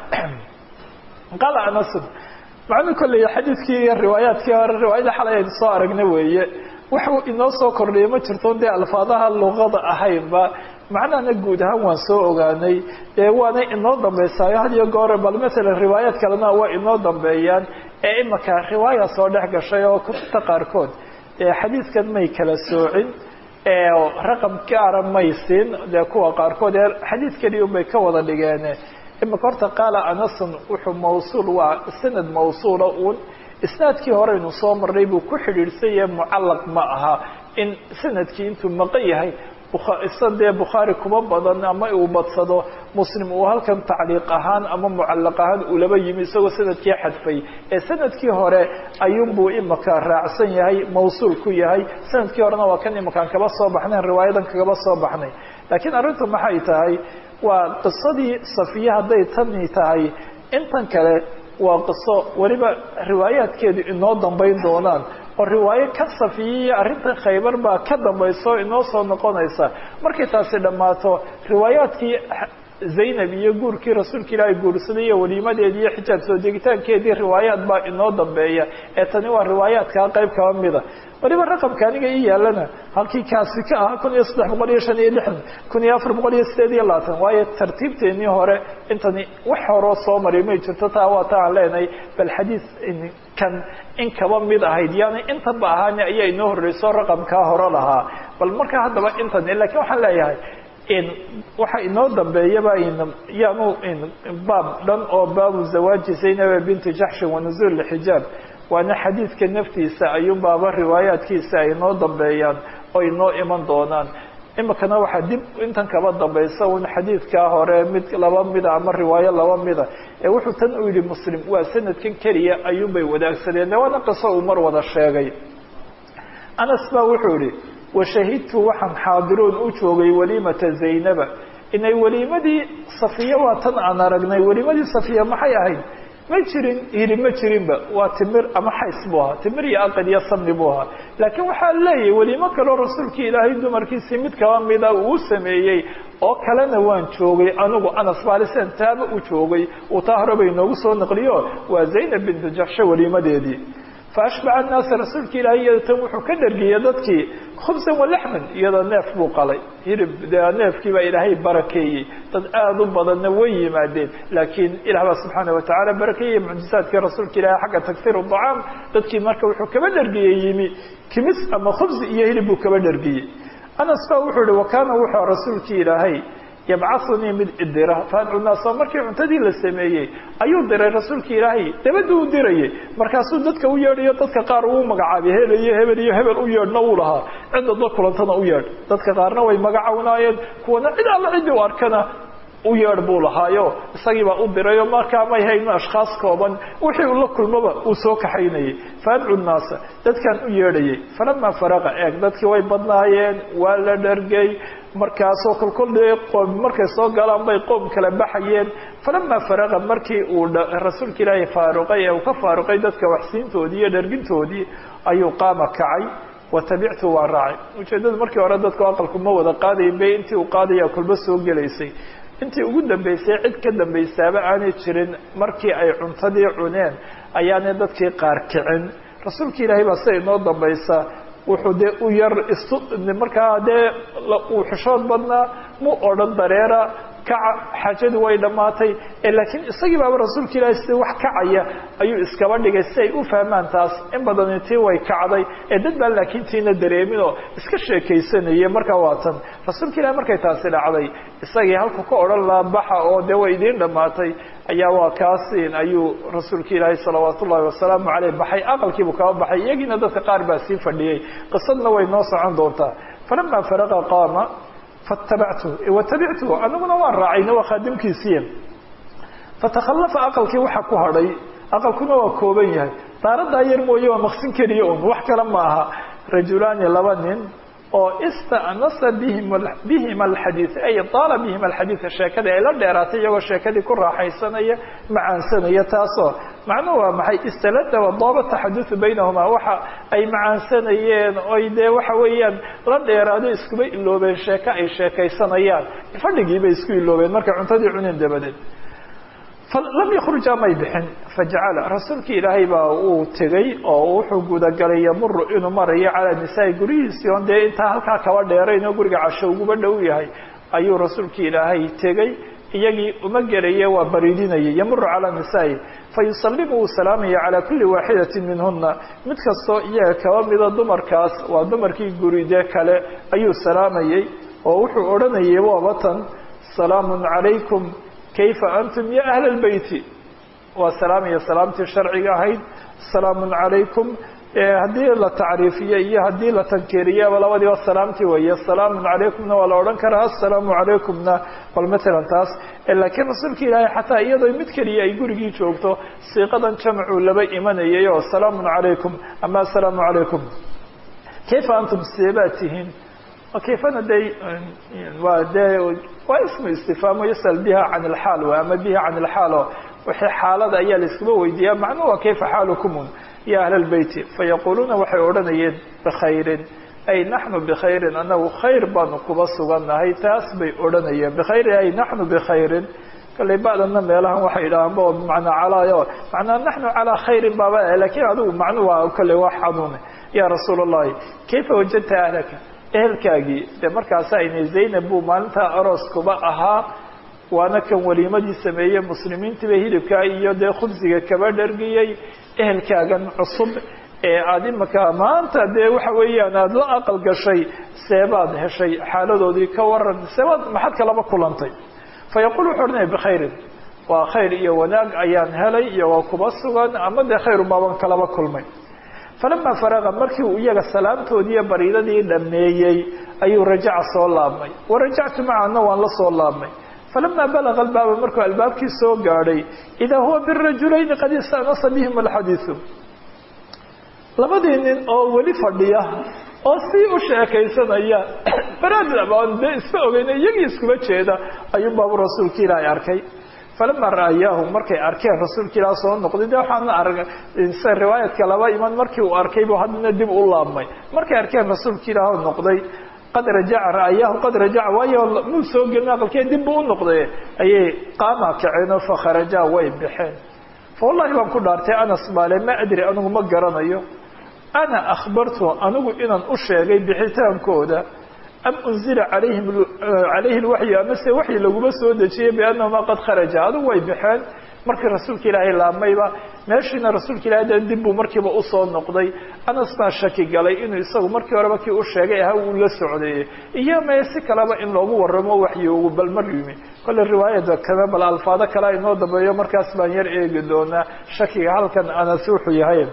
qaala anasun macnuu kolley xadiidkii iyo riwaayaadkii hore riwaayada xalay aynu soo aragna weeye waxuu inoo soo kordhiyay ma jirto dee alfaadaha luqada ahaynba macnahana guud ahaan waan soo ogaanay dee waanay inoo dambeysaayo had iyo goore bal maalan riwaayaad kalena waa inoo dambeeyaan ee imaka riwaaya soo dhex gashay oo kutubta qaarkood dee xadiidkan may kala soocin raqam gaara may siin dee kuwa qaarkood ee xadiid keliya unbay ka wada dhigeen imaka horta qaala anasun wuxuu mawsuul waa sanad mawsuula uun isnaadkii horeynu soo marnay buu ku xidhiidhsan yahay mucallaq ma aha in sanadkii intuu maqan yahay isa dee bukhaari kuma badan ama uu badsado muslim uu halkan tacliiq ahaan ama mucallaq ahaan uu laba yimi isagoo sanadkii xadfay ee sanadkii hore ayuunbuu imaka raacsan yahay mawsuul ku yahay sanadkii horena waa kan imakaan kaba soo baxnay riwaayadan kagaba soo baxnay laakiin arrintu maxay tahay waa qisadii safiye hadday tani tahay intan kale waa qiso weliba riwaayaadkeedu inoo dambayn doonaan oo riwaayo ka safiyiya arrinta khaybar baa ka dambayso inoo soo noqonaysa markay taasi dhammaato riwaayaadkii zaynab iyo guurkii rasuulka ilaahay guursaday iyo waliimadeedii iyo xijaab soo degitaankeedii riwaayaad baa inoo dambeeya ee tani waa riwaayaadkaa qayb kaba mida waliba raqamka aniga ii yaalana halkii kaasi ka ahaa kun iyo saddex boqol iyo shan iyo lixdan kun iyo afar boqol iyo sideed iyo labaatan waayo tartiibteenii hore intani wax horoo soo maray may jirto taa waa ta aan leenahay bal xadiis kan in kaba mid ahayd yaani intaba ahaani ayaa inoo horreyso raqamkaa hore lahaa bal markaa haddaba intani lakiin waxaan leeyahay waxa inoo dambeeyaba yaanu baab dhan oo baabu zawaaji zaynaba binti jaxshin wanuzuul xijaab waana xadiidka naftiisa ayuun baaba riwaayaadkiisa ay inoo dambeeyaan oo inoo iman doonaan imikana waxaa dib intan kaba dambaysa un xadiidkaa hore mid laba mida ama riwaayo laba mida ee wuxuu tan u yihi muslim waa sanadkan keliya ayuunbay wadaagsadeen de waana qiso uu mar wada sheegay anas baa wuxuu yihi washahidtu waxaan xaadiroon u joogay waliimata zaynaba inay weliimadii safiya waa tan aan aragnay weliimadii safiya maxay ahayd ma jirin hili ma jirinba waa timir ama xays buu ahaa timir iyo aqad iyo samni buu ahaa laakiin waxaa leeyahay weliimo kaleo rasuulkii ilaahay dumarkiisii mid kaba mida uu sameeyey oo kalena waan joogay anigu anas baalisen taaba u joogay uu taa hore bay inoogu soo naqliyo waa zaynab bintu jaxshe weliimadeedii faashbaca annaasa rasuulka ilaahay iyada tan wuxuu ka dhargiyey dadkii khubsan walaxman iyadoo neef buu qalay hirib dee neefkii baa ilaahay barakeeyey dad aada u badanna way yimaadeen laakiin ilah baa subxaana watacaala barakeeyey mucjizaadkii rasuulka ilaahay xagga tagfir dacaam dadkii marka wuxuu kaba dhargiyey yimi kimis ama khubsi iyo hilib buu kaba dhargiyey anas baa wuxuu yihi wakaana wuxuu rasuulkii ilaahay yabcaunii mid idira faadcu naas oo markii cuntadii la sameeyey ayuu diray rasuulka ilaahay dabadda u dirayay markaasuu dadka u yeedhayo dadka qaar uu magacaabay hebel iyo hebel iyo hebel u yeedhna uu lahaa cidda dad kulantana u yeedh dadka qaarna way magacawnaayeen kuwana cid alla ciddii u arkana u yeedh buu lahaayo isagiibaa u dirayo markaa may hayno ashkhaas kooban wixii uu la kulmaba uu soo kaxaynayay faadcu naasa dadkan u yeedhayay falamaa faraqa eeg dadkii way badnaayeen waa la dhargay markaasoo kolkol dee qoom markay soo galaan bay qoom kala baxayeen falamaa faraqa markii uu rasuulka ilaahay faaruqay ee uu ka faaruqay dadka waxsiintoodii iyo dhargintoodii ayuu qaama kacay watabictu waa raacay ujeeddada markii hore dadku aqalku ma wada qaadayin be intii uu qaadaya kulba soo gelaysay intii ugu dambeysay cid ka dambaysaaba aanay jirin markii ay cuntadii cuneen ayaanay dadkii qaar kicin rasuulka ilaahay baa sida inoo dambaysa wuxuu dee u yar isu markaa dee uu xishood badnaa mu odhan dareera kaca xaajadu way dhammaatay laakiin isagii baaba rasuulka ilaahay sida wax kacaya ayuu iskaba dhigay si ay u fahmaan taas in badani tii way kacday ee dad baan laakiin tiina dareemin oo iska sheekaysanaya markaa waa tan rasuulka ilahay markay taasi dhacday isagii halku ka odhan lahaa baxa oo dee way idiin dhammaatay ayaa waa kaasin ayuu rasuulka ilaahay salawaat ullahi wasalaamu caleyh baxay aqalkiibuu kaba baxay iyagiina dadka qaar baa sii fadhiyey qisadna way noo socon doontaa falamaa faraqa qaama fatabactu watabictu anaguna waan raacayna waa khaadimkiisiiya fatakhallafa aqalkii waxa ku hadhay aqalkuna waa kooban yahay daaradaa yar mooye waa maqsin keliya un wax kale ma aha rajulaani laba nin oo istanasa bihim bihima alxadiid ay daala bihima alxadiida sheekadii ay la dheeraatay iyagoo sheekadii ku raaxaysanaya macaansanaya taasoo macnuhu waa maxay istalada wadaaba taxadusu baynahumaa waxa ay macaansanayeen oy dee waxa weeyaan la dheeraado iskuba iloobeen sheeko ay sheekaysanayaan fadhigii bay isku iloobeen markay cuntadii cuneen dabadeed lam yakruja may bixin fajacala rasuulkii ilaahay baa uu tegey oo wuxuu gudagalay yamuru inuu marayo calaa nisaai guryihiisii on dee intaa halkaa kaba dheerayn oo guriga casho uguba dhow yahay ayuu rasuulkii ilaahay tegey iyagii uma gelaye waa bariidinayay yamuru calaa nisaai fayusalimu uu salaamaya calaa kuli waaxidati minhuna mid kastoo iyaga kaba mida dumarkaas waa dumarkii guride kale ayuu salaamayey oo wuxuu odhanayay waabatan salaamu calaykum kayfa antum ya ahla lbeyti waa salaam iyo salaamtii sharciga ahayd salaamun calaykum haddii la tacriifiyo iyo haddii la tankeeriyaba labadiiba salaamtii weeye salaamun calaykumna waa la odhan karaa assalaamu calaykumna bal matalan taas laakiin rasuulka ilaahay xataa iyadoo mid keliya ay gurigii joogto siiqadan jamcuu laba imanayay oo salaamun calaykum ama assalaamu calaykum kayfa antum seebaad tihiin kayfana de waa de waa ismu istifaamo yasal biha can ilxaal w ama biha can ilxaalo wixii xaalada ayaa la iskuba weydiiyaa macnuhu waa kayfa xaalukumun ya ahla lbeyti fayaquluuna waxay odhanayeen bikhayrin ay naxnu bikhayrin anagu khayr baanu kuba sugannahay taas bay odhanayeen bikhayrin ay naxnu bikhayrin kallay ba'dana meelahan waxay idhahaan bo bimacnaa calaayo macnaa naxnu calaa khayrin baaba lakiin adigu macnuhu waa kalley waa xanuune ya rasuul allahi kayfa wajadta ahlaka ehelkaagii de markaasa aynay zaynab buu maalintaa arooskuba ahaa waana kan waliimadii sameeyey muslimiintiiba hilibkaa iyo dee khubsiga kaba dhargiyey ehelkaagan cusub ee aada imaka maanta dee waxa weeyaan aada la aqal gashay seebaad heshay xaaladoodii ka waran seebaad maxad kalaba kulantay fa yaqul wuxuu odhanaya bikhayrin waa khayr iyo wanaag ayaan helay iyagoo kuba sugan ama dee khayrumaban kalaba kulmay falama faraqa markii uu iyaga salaamtoodii iyo bariidadii dhameeyey ayuu rajaca soo laabmay warajactu macana waan la soo laabmay falama balaga albaaba markuu albaabkii soo gaadhay idaa huwa birajulayni qad istanasa bihim alxadiidu labadii nin oo weli fadhiya oo sii u sheekaysanaya baraadabaan dee iska ogeyna iyagii iskuba jeeda ayuu baabu rasuulka ilaahay arkay falama ra'ayaahu markay arkeen rasuulka ilaah soo noqday de waxaana arg se riwaayadka laba iman markii uu arkay bu haddana dib u laabmay markay arkeen rasuulka ilaah noqday qad rajaca ra'ayaahu qad rajaca waayo muu soo gelin aqalkee dib buu u noqday ayay qaama kaceenoo fakharajaa way baxeen fa wallahi baan ku dhaartay anas baale ma adri anigu ma garanayo ana akhbartu anigu inaan u sheegay bixitaankooda am unzila alayhim calayhi lwaxyu amase waxyi laguma soo dejiyey biannahuma qad kharaja adigu way baxeen markii rasuulka ilaahay laabmayba meeshiina rasuulka ilahay de dib buu markiiba usoo noqday anas baa shaki galay inuu isagu markii horeba kii u sheegay aha uu la socdeeyey iyo mae si kaleba in loogu waramo waxyoogu bal mar yimi kolle riwaayada kame bal alfaado kalea inoo dambeeyo markaas baan yar eegi doonaa shakiga halkan anas wuxuu yahay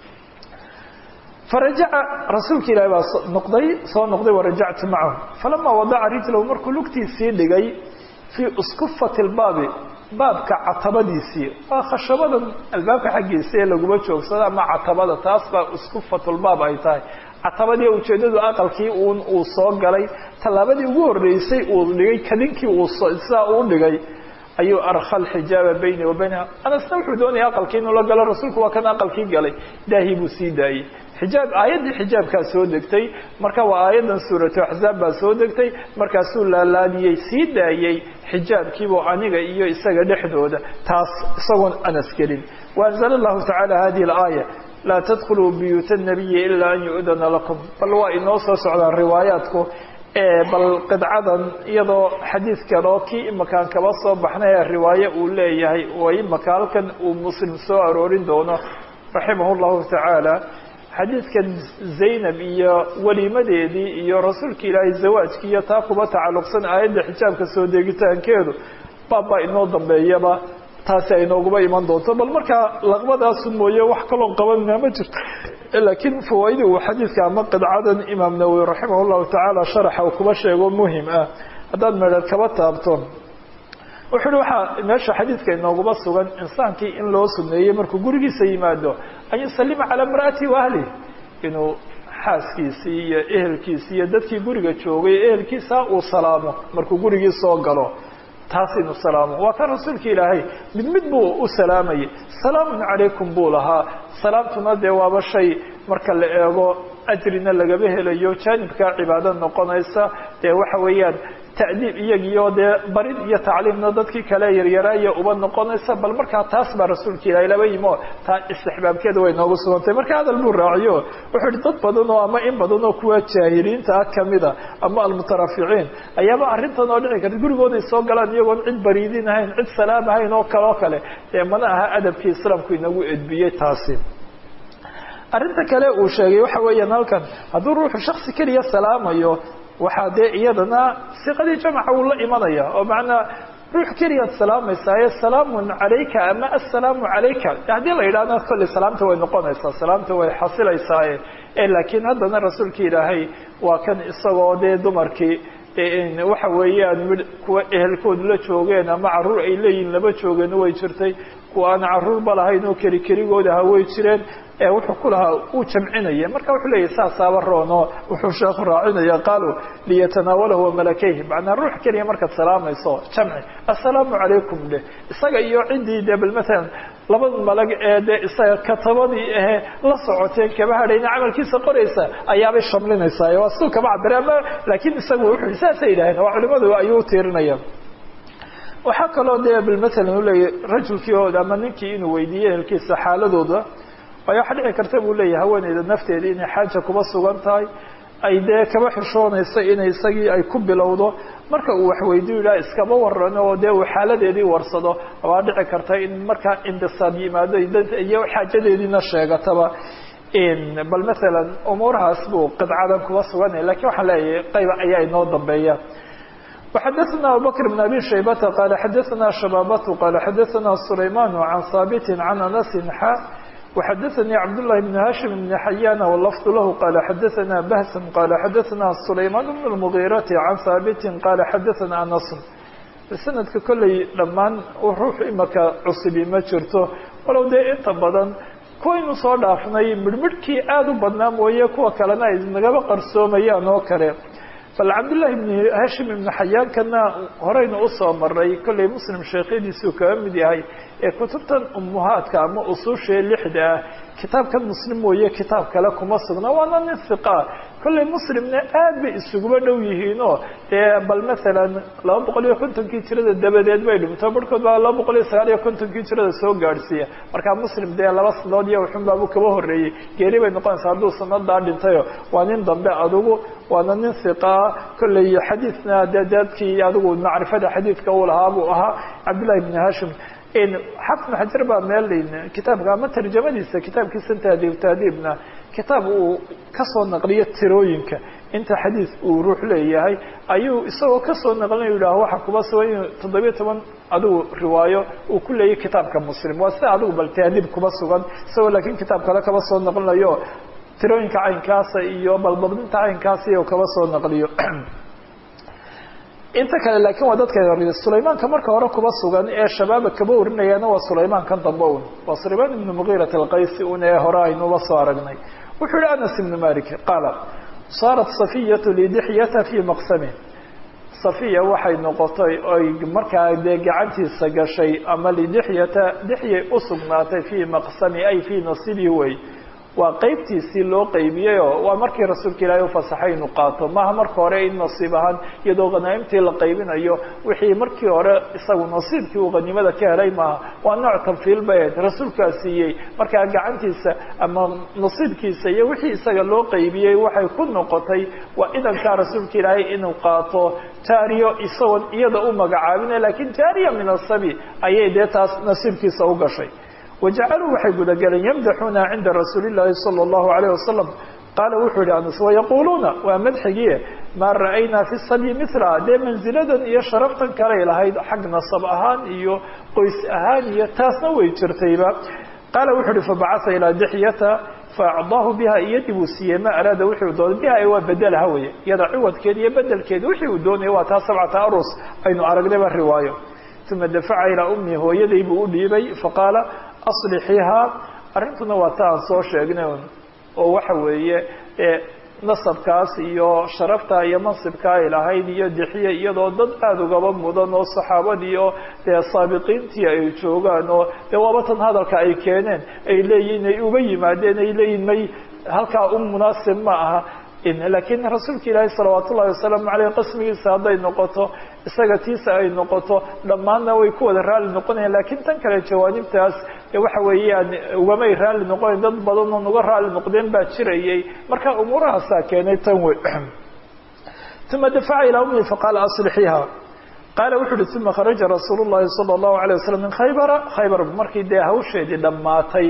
farajaca rasuulka ilaahi baa noqday soo noqday warajactu macahu falama wadaca rijlahu markuu lugtiisii dhigay fii uskufati lbaabi baabka catabadiisii waa khashabadan albaabka xaggiisa ee laguma joogsado ama catabada taas baa uskufatulbaab ay tahay catabadii ujeedadu aqalkii un uu soo galay tallaabadii ugu horreysay uu dhigay kadinkii uu sidaa uu dhigay ayuu arkha alxijaaba bayni wa baynaha anasna wuxuu doonaya aqalkii inuu la galo rasuulku waa kan aqalkii galay daahii buu sii daayey xijaab aayaddii xijaabkaa soo degtay marka waa aayaddan suuratu axzaab baa soo degtay markaasuu laalaadiyey sii daayey xijaabkiibuu aniga iyo isaga dhexdooda taas isagoon anas gelin waanzala allahu tacaala hadihi alaaya laa tadkhuluu buyuuta nabiyi ilaa an yu'dana lakum bal waa inoo soo socdaan riwaayaadku bal qidcadan iyadoo xadiidkan oo kii imakaan kaba soo baxnay ee riwaaye uu leeyahay oo imaka halkan uu muslim soo aroorin doono raximah llahu tacaala xadiidkan zaynab iyo weliimadeedii iyo rasuulka ilaahay zawaajkii iyo taa kuba tacalluqsan aayadda xijaabka soo deegitaankeedu baabbaa inoo dambeeyaba taasi ay nooguba iman doonto bal markaa laqbadaasu mooye wax kaloon qabanina ma jirto laakiin fawaaidi uu xadiidka ama qidcadan imaam nawowi raximah llahu tacaala sharaxa uu kuba sheego muhim ah haddaad medher kaba taabto wuxu uhi waxaa meesha xadiidka inooguma sugan insaankii in loo suneeyey markuu gurigiisa yimaado an yusalima calaa imra'atihi wa ahlih inuu xaaskiisii iyo ehelkiisii iyo dadkii guriga joogay ehelkiisa uu salaamo markuu gurigii soo galo taas inu salaamo waa kan rasuulka ilaahay mid mid buu u salaamayay salaamun calaykum buu lahaa salaamtuna dee waaba shay marka la eego ajrina lagaba helayo jaanibkaa cibaado noqonaysa dee waxa weeyaan ta'diib iyagiyo dee barid iyo tacliimna dadkii kale yaryaraaya uba noqonaysa bal markaa taas baa rasuulka ilaahay laba yimo taa istixbaabkeeda way noogu sugantay marka hadal buu raaciyo wuxuu ihi dad badan oo ama in badan oo kuwa jaahiliinta ah kamida ama almutaraficiin ayaaba arrintan oo dhici karta gurigooday soo galaan iyagoon cid bariidin ahayn cid salaam ahayn oo kale oo kale dee mana aha adabkii islaamku inagu edbiyey taasi arrinta kale uu sheegay waxa weeyaan halkan hadduu ruuxu shaksi keliya salaamayo waxaa dee iyadana siqadii jamca wuu la imanaya oo macnaa ruux keliyaad salaamaysaye salaamun calayka ama assalaamu calayka haddii la yidhahdo kolley salaamta way noqonaysaa salaamta way xasilaysaaye laakiin haddana rasuulka ilaahay waa kan isagoo dee dumarkii waxa weeyaan mid kuwa ehelkoodu la joogeen ama caruur ay leeyihin laba joogeen way jirtay kuwa aan caruurba lahayn oo keli keligooda aha way jireen wuxuu ku lahaa uu jamcinaya marka wuxuu leeyahy saasaaba roono wuxuu sheekhu raacinaya qaaluu liyatanaawalahu malakeyhi macnaa ruux keliya markaad salaamayso jamci assalaamu calaykum dheh isaga iyo ciddii dee bal maalan labada malag ee dee isaga katabadii ahe la socoteen kaba hadhayna camalkiisa qoraysa ayaabay shamlinaysaa waa siduu kama cabire ama laakiin isagu wuxuu saasay yidhaaheen waa culimadu ayuu utiirinaya waxaa kaloo dee bal maalan uleeyahy rajulkii oo ama ninkii inuu weydiiyo ehelkiisa xaaladooda waayo waxa dhici karta buu leeyahay haweeneyda nafteeda inay xaaja kuba sugan tahay ay dee kaba xishoonayso inay isagii ay ku bilowdo marka uu waxweydiyo yidhaha iskaba warano oo dee uu xaaladeedii warsado waa dhici karta in markaa indisaab yimaado iyo xaajadeediina sheegataba bal maalan umuurahaas buu qidcadan kuba suganaya lakiin waxaan leeyahay qayba ayaa inoo dambeeya وxdثna abubكر بن أbي شhaybة qال xdثna شhباbة qال xdثna سlayman عن haaبt عن أنس xا وxdثnي cبداللhi بن hاشhم بن حyان واللفظ lh qال xdثna بhس qال xdثna سlayman بن المغيرة عن haaبt qال xdثna أنس snadka kolley dhammaan ruux imaka cusubi ma jirto walow dee inta badan kuwaynu soo dhaafnay midhmidhkii aad u badnaa mooye kuwa kalena ay nagaba qarsoomayaan oo kale bal cabdالlahi بn hashim ibn xayaankana horeyna usoo maray kolley muslim sheekyadiisuu kaga mid yahay ee kutubtan umuhaadka ama usushee lixda ah kitaabkan muslim mooye kitaab kale kuma sugna waana nin hiqa kolley muslimna aad bay isuguba dhow yihiinoo dee bal maalan laba boqol iyo kontonkii jirada dabadeed bay dhimto barhkood baa laba boqol iyo sagaal iyo kontonkii jirada soo gaadhsiiya markaa muslim dee laba sanadood iyo wuxun baabu kaba horreeyey geeri bay noqonaysaa hadduu sanadaa dhintayo waa nin dambe adugu waana nin hiqaa kolley xadiidna dee dadkii adigu macrifada xadiidka uu lahaa buu ahaa cabdillahi bn hashim xafn xajar baa meel kitaabka ama tarjamadiisa kitaabkiisa tahdiib tahdiibna kitaab uu kasoo naqliyo tirooyinka inta xadiis uu ruux leeyahay ayuu isagoo kasoo naqlina yidhaah waxa kuba sugan in toddobiyo toban adigu riwaayo uu ku leeyahy kitaabka muslim waa sida adigu bal tahdiib kuba sugan isagoo laakiin kitaab kale kaba soo naqlinayo tirooyinka caynkaasa iyo balbadinta caynkaasa iyo kaba soo naqliyo inta kale laakiin waa dadka sulaymaanka marka hore kuba sugan ee shabaaba kaba warinayaana waa sulaymaankan dambe un waa sulaymaan ibnu mugiirat alqaysi un ee hore aynuba soo aragnay wuxuu yihi anas ibnu malik qaala saarat safiyatu lidixyata fii maqsami safiya waxay noqotay oy markaa dee gacantiisa gashay ama lidixyata dixyay usugnaatay fii maqsami ay fii nasiibi wey waa qeybtiisii loo qaybiyeyoo waa markii rasuulka ilaahay ufasaxay inuu qaato maaha marka hore in nasiib ahaan iyadoo khanaa'imtii la qaybinayo wixii markii hore isagu nasiibkii uu hanimada ka helay maaha waa nooc tanfiil baed rasuulkaa siiyey markaa gacantiisa ama nasiibkiisa iyo wixii isaga loo qaybiyey waxay ku noqotay waa idankaa rasuulka ilaahay inuu qaato jaariyo isagoon iyada u magacaabina lakiin jaariya min asabi ayay dee taas nasiibkiisa u gashay wajacaluu waxay gudagaleen yamdaxuuna cinda rasuuli llaahi sala allahu alayh wasalam qaala wuxuu yihi anas wayaquuluuna waa madxigie maa ra'aynaa fi sadyi mila dee manziladan iyo sharaftan kaley lahayd xag nasab ahaan iyo qoys ahaan iyo taasna way jirtayba qaala wuxuu uhi fabacaa ilaa dixyata faacdaahu biha iyadii buu siiyey ma araada wixii uu doonay biha waa bedelaha weye iyada ciwadkeeda iyo bedelkeeda wixii uu doonaya waa taa sabcata arus aynu aragnayba riwaayo uma dafaca ilaa ummi hooyaday buu u dhiibay faqaala aslixiihaa arrintuna waa ta aan soo sheegnay oo waxa weeye nasabkaas iyo sharafta iyo mansibka ay lahayd iyo dixiye iyadoo dad aada ugaba mudan oo saxaabadii oo dee saabiqiintii ay joogaan oo dee waaba tan hadalka ay keeneen ay leeyihin ay uga yimaadeen ay leeyihin may halkaa u munaasib ma aha laakiin rasuulka ilaahi salawaat ullahi wasalaamu caleyh qasmigiisa hadday noqoto isaga tiisa ay noqoto dhammaanna way ku wada raalli noqonayan lakiin tan kale jawaanibtaas waxa weeyaan ugamay raalli noqonayn dad badan oon uga raalli noqdeen baa jirayay marka umuurahaasaa keenay tan wey uma dafaca ilaa ummi faqaala aslixiiha qaala wuxu uhi uma kharaja rasuulu llahi sala allahu alayh wasalam min khaybara khaybar markii dee hawsheedii dhammaatay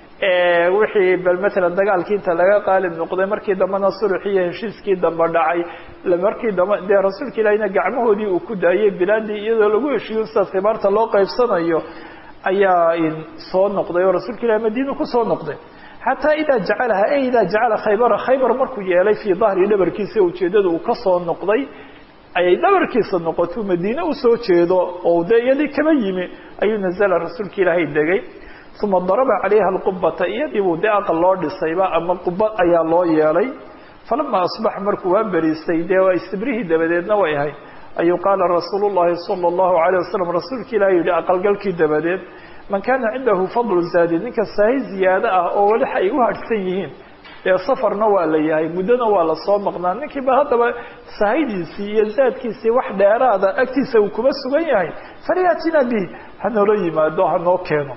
wixii bal matalan dagaalkii inta laga qaalib noqday markii dambena sulxii iyo heshiiskii dambe dhacay markii dambe dee rasuulka ilahina gacmahoodii uu ku daayay bilaadii iyadoo lagu heshiiyo sida khibaarta loo qaybsanayo ayaa soo noqday oo rasuulka ilahi madiina kusoo noqday xataa idaa jacalaha e idaa jacala khaybara khaybar markuu yeelay fii dahri dhabarkiisa ujeedada uu kasoo noqday ayay dhabarkiisa noqoto madiine usoo jeedo oo dee iyadii kaba yimi ayuu nazala rasuulka ilaahay degay uma daraba calayha alqubata iyadiibuu dee aqal loo dhisayba ama qubad ayaa loo yeelay falama asbaxa markuu waa beriistay dee waa istibrihii dabadeedna way ahayd ayuu qaala rasuulu llahi sala allahu alayh wasalam rasuulka ilahi yihi aqalgalkii dabadeed man kaana cindahu fadlu zaadi ninka saahi ziyaado ah oo weli ay u hadhsan yihiin dee safarna waa la yahay muddona waa lasoo maqnaa ninkiiba haddaba sahaydiisii iyo zaadkiisii wax dheeraada agtiisa uu kuma sugan yahay falyatina bihi hanoola yimaado hanoo keeno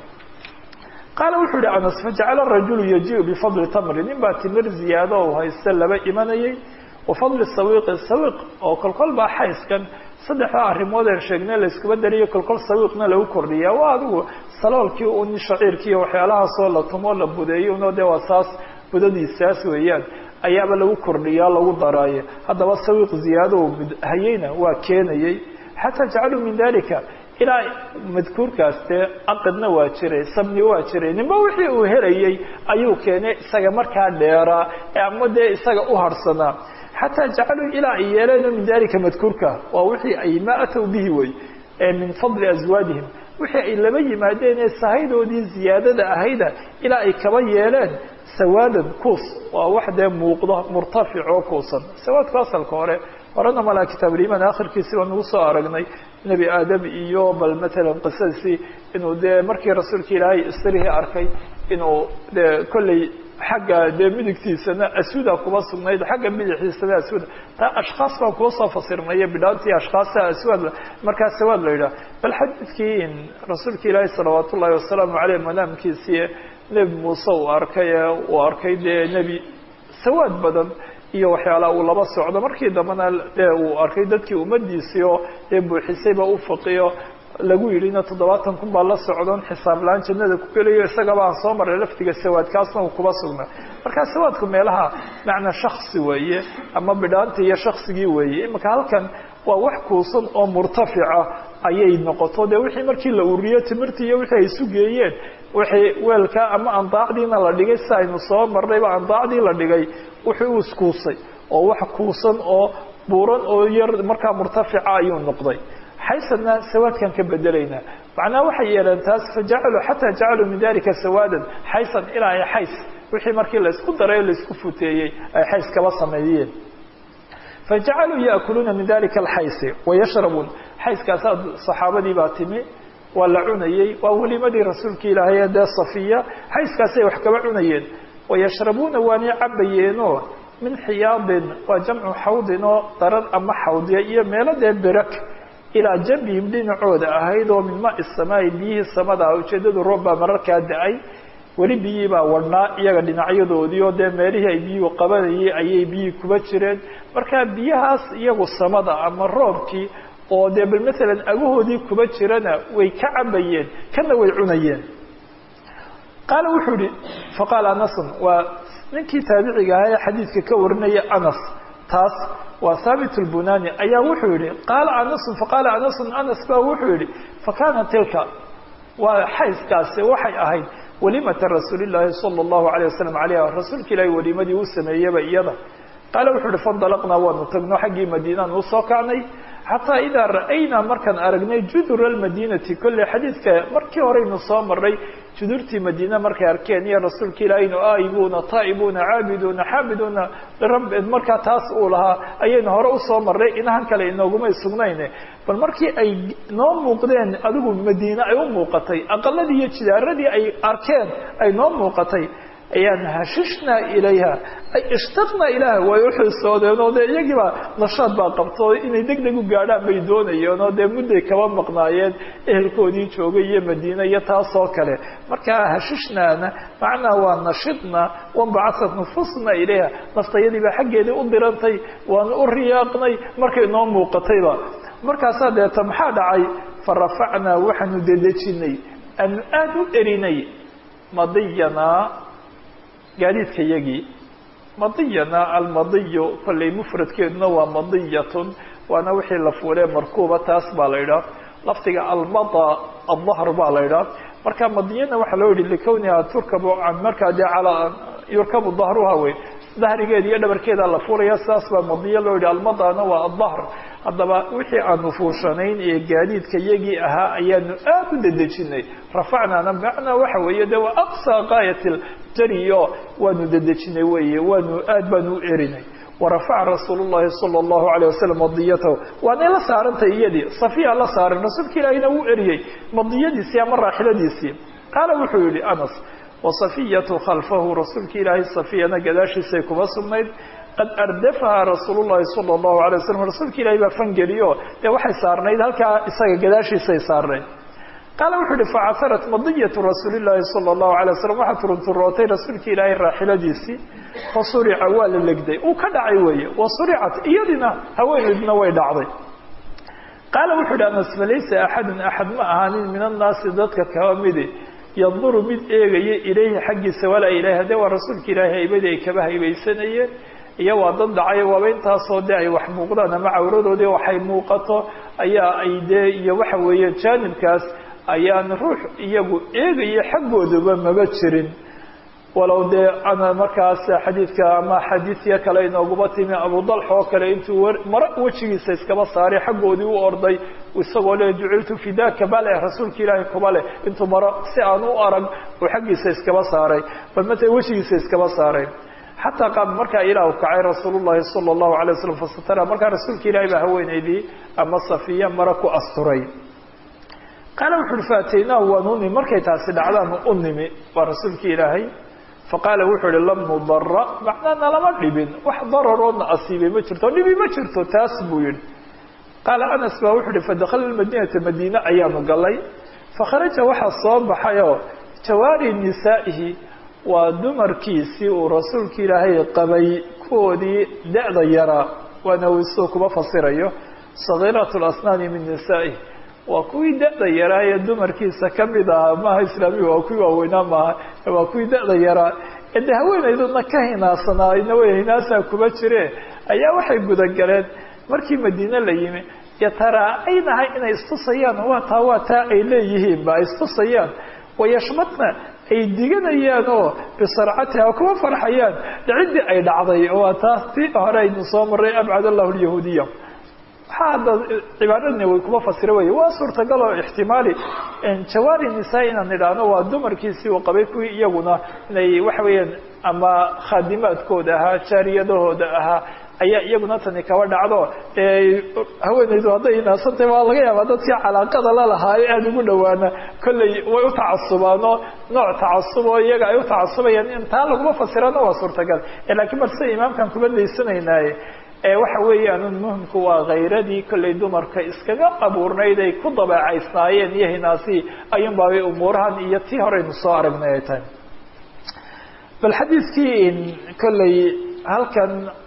qaala wuxuu yihi anas fajacala rajulu yajiu bifadli tamri nin baa timir ziyaado u haysta laba imanayay wafadli sawiiqi sawiiq oo kolkol baa xayskan saddexda arrimood een sheegnay layskuba dariyo kolkol sawiiqna lagu kordhiya waa adigu saloolkii un shaciirkiiyo waxyaalahaasoo la tumo la budeeyo uno dee waa saas budadiisaas weeyaan ayaaba lagu kordhiyaa lagu daraaye haddaba sawiiq ziyaado hayeyna waa keenayay xataa jacaluu min dalika ilaa madkuurkaas dee aqidna waa jiray sabni waa jiray ninba wixii uu helayay ayuu keenay isaga markaa dheeraa ama dee isaga u harhsanaa xataa jacaluu ilaa ay yeeleen min dalika madkuurka waa wixii ay ma atow bihi wey min fadli aswaadihim wixii ay laba yimaadeen ee sahaydoodii ziyaadada ahayda ilaa ay kaba yeeleen sawaadan kuus waa wax dee muuqdo murtafic oo kuusan sawaadku asalka hore horena malaa kitaabulimaan akhirkiisi baan ugu soo aragnay nebi aadam iyo bal matalan qisadiisii inuu dee markii rasuulka ilaahay isrihii arkay inuu dee kolley xagga dee midigtiisana asuuda kuba sugnayd xagga midixiisana asuuda taa ashkhaas baan kuba soo fasirnaya bidhaantii ashkhaasa aswaad markaa sawaad la yidhaha bal xadiidkii rasuulka ilaahay salawaat ullahi wasalaamu caleyh manaamkiisii nebi muuse uu arkay ee uu arkay dee nebi sawaad badan iyo waxyaalaha uu laba socdo markii dambena dee uu arkay dadkii ummadiisii oo dee buuxisayba u faqiyo lagu yidhina toddobaatan kun baa la socdon xisaab la-aan jannada ku gelayo isagaba aan soo maray laftiga sawaadkaasna uu kuba sugnaa markaa sawaadku meelaha macnaa shaksi weeye ama bidhaanta iyo shaksigii weeye imika halkan waa wax kuusan oo murtafica ayay noqoto dee wixii markii la uriyo timirtii iyo wixii ay isu geeyeen wixii weelkaa ama andaacdiina la dhigay si aynu soo marnayba andaacdii la dhigay wuxuu u iskuusay oo wax kuusan oo buuran oo yar markaa murtafica ayuu noqday xaysadna sawaadkan ka bedelaynaa macnaha waxay yeeleen taas fajacaluu xataa jacaluu min dalika sawaadan xaysan ilaa ay xays wixii markii laysku daray o laysku futeeyey ay xays kaba sameeyeen fajacaluu yaakuluuna min dalika alxaysi wayashrabuun xayskaasaa saxaabadii baa timi waa la cunayey waa welimadii rasuulka ilaahay ee dee safiya xayskaasay wax kaba cunayeen wayashrabuuna waanay cabayeenoo min xiyaadin waa jamcu xawdin oo daran ama xawdiya iyo meelo dee berak ilaa jambihim dhinacooda ahayd oo min maai samaai biyihii samada ah ujeedadu roob baa mararkaa da-ay weli biyihii baa wadhnaa iyaga dhinacyadoodii oo dee meelihii ay biyuhu qabanayay ayay biyihii kuba jireen markaa biyahaas iyagu samada ama roobkii oo dee bal matalan agahoodii kuba jirana way ka cabayeen kana way cunayeen qaala wuxuu yihi faqaala anasun waa ninkii taabiciga ahaa ee xadiidka ka warinaya anas taas waa haabit lbunani ayaa wuxuu yihi qaala anasun faqaala anasun anas baa wuxuu yihi fakana tilka waa xayskaasi waxay ahayd walimata rasuuli llaahi sala allahu alayh wasalam alayha rasuulka ilaahi welimadii uu sameeyeyba iyada qaala wuxuu yihi fandalaqnaa waanu tagno xaggii madiinaan usoo kacnay xataa idaa ra'aynaa markaan aragnay judura almadiinati kolley xadiidka markii horeynu soo maray judurtii madiina markay arkeen iyo rasuulka ilaahaynu aa'ibuuna taa'ibuuna caabiduuna xaabiduuna lirab markaa taas uu lahaa ayaynu hore usoo marray inahan kale inoogumay sugnayne bal markii ay noo muuqdeen adigu madiine ay u muuqatay aqaladii iyo jidaaradii ay arkeen ay noo muuqatay ayaan hashishna ilayha ay ishtaqna ilaah way uxiisoodeen oo dee iyagiiba nashaad baa qabto inay deg deg u gaadhaan bay doonayeen oo dee mudday kaba maqnaayeen ehelkoodii joogay iyo madiine iyo taasoo kale markaa hashishnaana macnaa waa nashidna wanbacasat nufusna ilayha naftayadiibaa xaggeedii u dirantay waana u riyaaqnay markay noo muuqatayba markaasaa deeta maxaa dhacay fa rafacnaa waxaanu dedejinay aanu aada u erinay madiyanaa gaadiidka yagii madiyana almadiyu kollay mufradkeeduna waa madiyatun waana wixii la fuulee markuuba taas baa la idhaah lafdiga almada aldahr baa la idhaah marka madiyana waxaa loo yihi likawniha turkabu markaa dee calaa yurkabu dahruha wey dahrigeeda iyo dhabarkeeda la fuulaya sidaas baa madiya loo yihi almadana waa aldahr haddaba wixii aanu fuushanayn ee gaadiidka yagii ahaa ayaanu aad u dedejinay rafacnaana macnaa waxa weeye de waa aqsa gaayat jariyo waanu dedejinay weye waanu aad baanu u erinay warafaca rasuul llahi sala allahu alayh wasalam madiyatahu waanay la saarantay iyadii safiya la saaran rasuulka ilaahina wuu eriyey madiyadiisii ama raaxiladiisii qaala wuxuu yihi anas wasafiyatu khalfahu rasuulka ilaahay safiyana gadaashiisay kuma sugnayd qad ardafaha rasuul llahi sala allahu alay wasalam rasuulka ilahay baa fangeliyo dee waxay saarnayd halkaa isaga gadaashiisay saarnayd qaala wuxuu yihi facaharat madiyatu rasuuli llaahi sala allahu alay wasalam waxaa turunturootay rasuulka ilaahay raaxiladiisii fasurica waa la legday uu ka dhacay weeye wasuricat iyadina haweeneydna way dhacday qaala wuxuu yihi anas falaysa axadun axad ma ahaanin min annaasi dadka kaba midi yanduru mid eegaya ilayhi xaggiisa walaa ilahi haddee waa rasuulka ilaahay haybadii ay kaba haybaysanayeen iyo waa dad dhacay waaba intaasoo dee ay wax muuqdaan ama cawradoodii waxay muuqato ayaa ay dee iyo waxa weeye jaanibkaas ayaan ruux iyagu eegaya xaggooduba maba jirin walow dee ana markaas xadiidka ama xadiidya kale inooguma timi abudalx oo kale intuu maro wejigiisa iskaba saaray xaggoodii u orday isagoo le juciltu fidaka bale rasuulka ilaahay kuba leh intuu maro si aan u arag uu xaggiisa iskaba saaray bal mata wejigiisa iskaba saaray xataa qaab markaa ilaah kacay rasuul llahi sala allahu alay wasalam fasatara markaa rasuulka ilahay baa haweeneydii ama safiya maro ku asturay qaala wuxu uhi faataynaahu waan u nimi markay taasi dhacdaan u nimi waa rasuulka ilaahay faqaala wuxuu ihi lam nudara macnaa nalama dhibin wax dararoodna asiibay ma jirto dhibi ma jirto taas buu yihi qaala anas baa wuxuu ihi fadakhala lmadiinata madiine ayaanu galay fakharaja waxaa soo baxayoo jawaari nisaa'ihi waa dumarkiisii uu rasuulka ilaahay qabay kuwoodii da-da yaraa waana wisoo kuma fasirayo sagiirat lasnaani min nisaa'ihi waa kuwii da-da yaraa ee dumarkiisa kamid ahaa maaha islaamiga waa kuwii waaweynaa maaha waa kuwii da-da yaraa ee de haweenayduna ka hinaassanaa ina way hinaasaa kuma jire ayaa waxay gudagaleen markii madiine la yimi yataraacaynahay inay istusayaan waa taa waa taa ay leeyihiinba ay istusayaan wayashmadna ay diganayaan oo bisarcatiha kuma farxayaan ciddii ay dhacday waa taas tii hore aynu soo maray abcad allahu lyahuudiya waxaa hadda cibaaradni way kuma fasira wey waa suurtagal oo ixtimaali jawaari nisaa inaan idhaahno waa dumarkiisii uu qabay kuwii iyaguna inay waxa weeyaan ama khaadimaadkooda ahaa jaariyadahooda ahaa ayaa iyaguna tani kaba dhacdo haweenaydu hadday inaasantay waa laga yaabaa dadkii calaaqada lalahaa ee aada ugu dhawaana kolley way u tacasubaan oo nooc tacasub oo iyaga ay u tacasubayaan in taa laguma fasirana waa suurtagal lakiin bal sida imaamkan kuma daysanaynaye waxa weeyaan muhimku waa khayradii kollay dumarka iskaga abuurnayd ay ku dabeecaysnaayeen iyo hinaasihii ayuun baabay umuurahan iyo tii horeynu soo aragnay ay tahay bal xadiidkii kolley halkan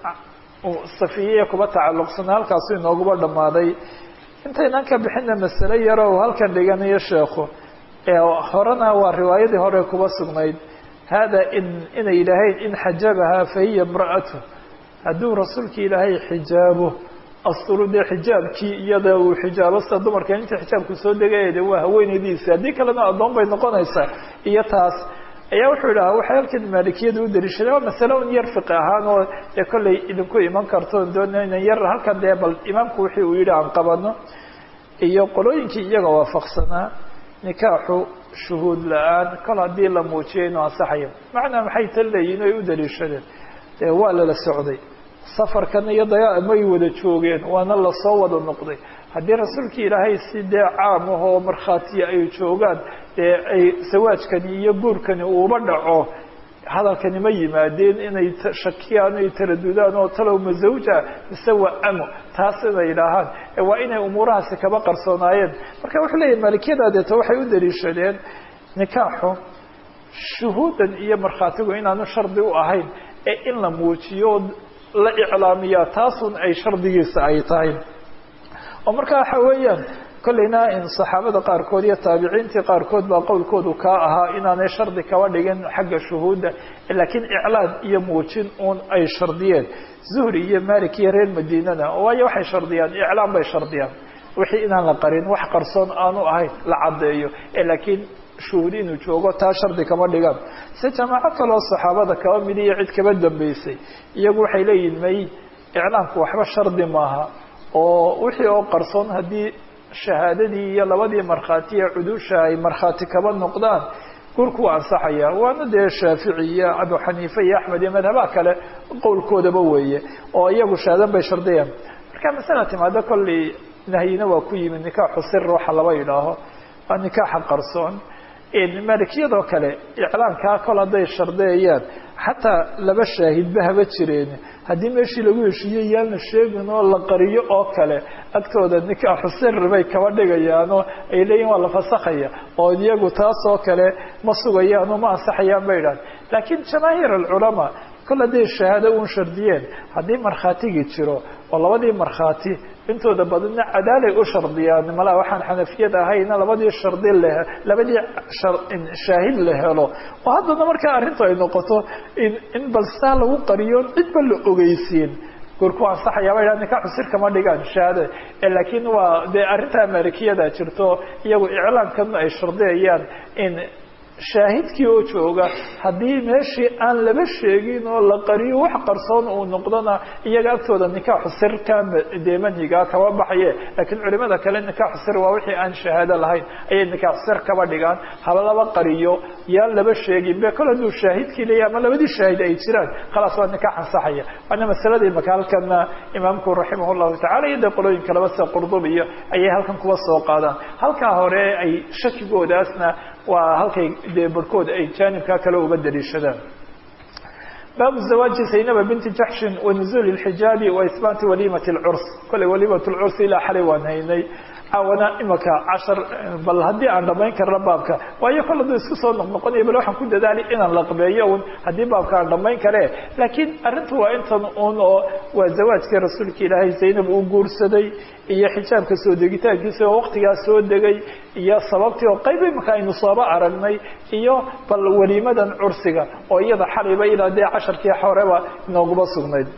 safiye kuba tacalluqsana halkaasu inoogaba dhammaaday intaynan ka bixina masale yaro halkan dhiganayo sheekhu horena waa riwaayadii hore kuba sugnayd hada in inay yidhaaheen in xajabahaa fahiya imra'atu hadduu rasuulka ilaahay xijaabo asturu dee xijaabkii iyada uu xijaabo sida dumarka inta xijaabku soo degayade waa haweenaydiisi haddii kalena addoon bay noqonaysaa iyo taas ayaa wuxuu idhaha waxay halkan maalikiyada u daliishadeen waa masale un yar fiqi ahaan oo dee kollay idinku iman karto doona inan yar halkan dee bal imaamku wixii uu yidhi aan qabano iyo qolooyinkii iyaga waafaqsanaa nikaaxu shuhuud la-aan kol haddii la muujiyo inuu ansaxayo macnaa maxay tan leeyihin ay u daliishadeen dee waa lala socday safarkan iyo dagaa may wada joogeen waana lasoo wada noqday haddii rasuulka ilaahay si dee caam ah oo markhaatiya ay joogaan dee ay sawaajkani iyo guurkani uuba dhaco hadalkani ma yimaadeen inay shakiyaan ay taradudaan oo talow ma zawja mise waa amo taas inay idhaahaan waa inay umuurahaasi kaba qarsoonaayeen marka wuxuu leeyahy maalikiyada deeto waxay u daliishadeen nikaaxu shuhuudan iyo markhaatigu inaanu shardi u ahayn ee in la muujiyo la iclaamiyaa taasun ay shardigiisa ay tahay oo marka waxa weeyaan kollayna in saxaabada qaarkood iyo taabiciintii qaarkood baa qowlkoodu kaa ahaa inaanay shardi kaba dhigin xagga shuhuudda laakiin iclaan iyo muujin uun ay shardiyeen zuhri iyo malik iyo reer madiinana waayo waxay shardiyaan iclaan bay shardiyaan wixii inaan la qarin wax qarsoon aanu ahayn la caddeeyo laakiin shuhuud inuu joogo taa shardi kama dhigaan si jamaaco kaloo saxaabada kaba mid iyo cid kaba dambeysay iyagu waxay leeyihin may iclaanku waxba shardi maaha oo wixii oo qarsoon haddii shahaadadii iyo labadii markhaati ee cudusha ay markhaati kaba noqdaan gurku waa ansaxaya waana dee shaafici iyo abu xaniife iyo axmed iyo madhabaha kale qowlkoodaba weeye oo iyagu shahaadan bay shardiyaan marka masala timaado kolley nahyina waa ku yimid nikaaxu sir waxa laba yidhaaho waa nikaaxa qarsoon maalikiyadoo kale iclaankaa kol hadday shardeeyaan xataa laba shaahidba haba jireen haddii meeshii lagu heshiiye yaan la sheegin oo la qariyo oo kale agtooda nikaaxu siri bay kaba dhigayaanoo ay leeyihin waa la fasakhaya oo iyagu taasoo kale ma sugayaan oo ma ansaxayaan bay idhahan laakiin jamaahiir alculamaa kol hadday shahaado uun shardiyeen haddii markhaatigii jiro oo labadii markhaati intooda badana cadaalay u shardiyaan malaa waxaan xanafiyada ahayna labadii shardi le labadii shaahid la helo oo haddana markaa arrintu ay noqoto in bal saa lagu qariyo cidba la ogeysiin gurku ansaxaya ba idhaha nikaaxu sir kama dhigaan shahaada laakiin waa dee arrintaa maalikiyada jirto iyagu iclaankan ay shardiyayaan in shaahidkii oo jooga haddii meeshii aan laba sheegin oo la qariyo wax qarsoon uu noqdona iyaga agtooda nikaaxu sir ka dee manhigaa kaba baxaye laakiin culimada kale nikaaxu sir waa wixii aan shahaado lahayn ayay nikaaxu sir kaba dhigaan haba laba qariyo yaan laba sheegin be kol hadduu shaahidkii leeyahy ama labadii shaahid ay jiraan khalaas waa nikaax ansaxaya waana masaladii maka halkana imaamku raximah llahu tacala iyo dee qolooyin kaleba sida qurdubiyo ayay halkan kuwa soo qaadaan halkaa hore ay shakigoodaasna waa halkay dee barhkood ay jaanibkaa kale uga daliishadaan baabu zawaaji zaynaba binti jaxshin wa nuzuuli lxijaabi wa isbaati walimati lcurs kolley walimat lcurs ilaa xalay waan haynay caawana imaka cashar bal haddii aan dhamayn karna baabka waayo kol hadduu isku soo noqnoqonayo bal waxaan ku dadaali inaan laqbeeyo un haddii baabka aan dhamayn kare laakiin arrintu waa intan un oo waa zawaajkii rasuulka ilaahay zaynab uu guursaday iyo xijaabka soo degitaankiisa oo waktigaas soo degay iyo sababtii oo qayb imaka aynu sooba aragnay iyo bal weliimadan cursiga oo iyada xalayba ilaa dee casharkii horeba inooguma sugnayd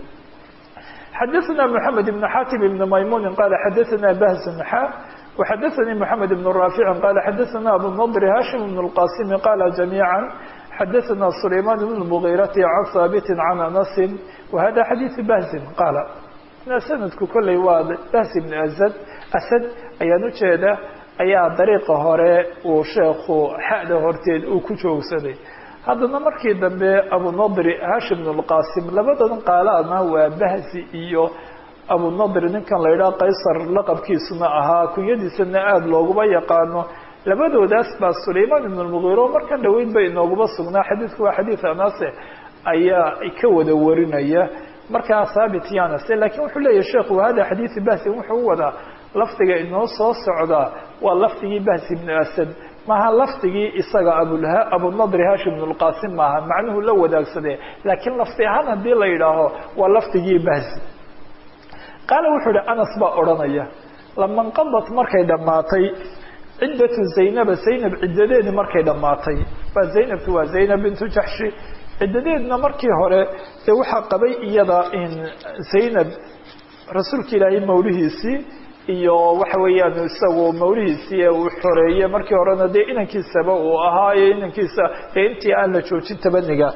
xdثna محamed بن xاtم بن maymون qال xadثna بhز xا وxadثnي محamed بن رافع qال xadثna أbو النضر hاشhم بن الqاسم qال جميعا xadثna سليمان بن المغيرة عن ثابت عن أنس وhذا xadيث بhز qال snadku koley waa bhز بن أسد أسد ayaan ujeeda ayaa dariiqa hore uu sheekhu xada horteed uu ku joogsaday haddana markii dambe abunadri hashim bn lqasim labadan qaalaadna waa bahzi iyo abunadri ninkan la yidhaha qaysar laqabkiisuna ahaa kunyadiisana aada looguma yaqaano labadoodaas baa sulaymaan ibn lmugiiro markan dhaweyd bay inooguma sugnaa xadiidku waa xadiid anase ayaa ka wada warinaya markaa thaabit yanase lakiin wuxuu leeyahy sheekhu hada xadiidu bahsin wuxuu u wadaa lafdiga inoo soo socdaa waa lafdigii bahsi ibnu asad maaha lafdigii isaga abunadri hashim bn lqasim maaha macnuhu la wadaagsadee laakiin lafdi ahaan haddii la yidhaaho waa lafdigii bahsi qaala wuxuu ihi anas baa odhanaya lama nqadat markay dhammaatay ciddatu zaynaba zaynab ciddadeedi markay dhammaatay waa zaynabtu waa zaynab bintu jaxshi ciddadeedna markii hore dee waxaa qabay iyada in zaynab rasuulka ilaahay mawlihiisii iyo waxa weeyaan isagu mawlihiisii ee uu xoreeyey markii horena dee inankiisaba uu ahaa iyo inankiisa ee intii aan la joojin tabaniga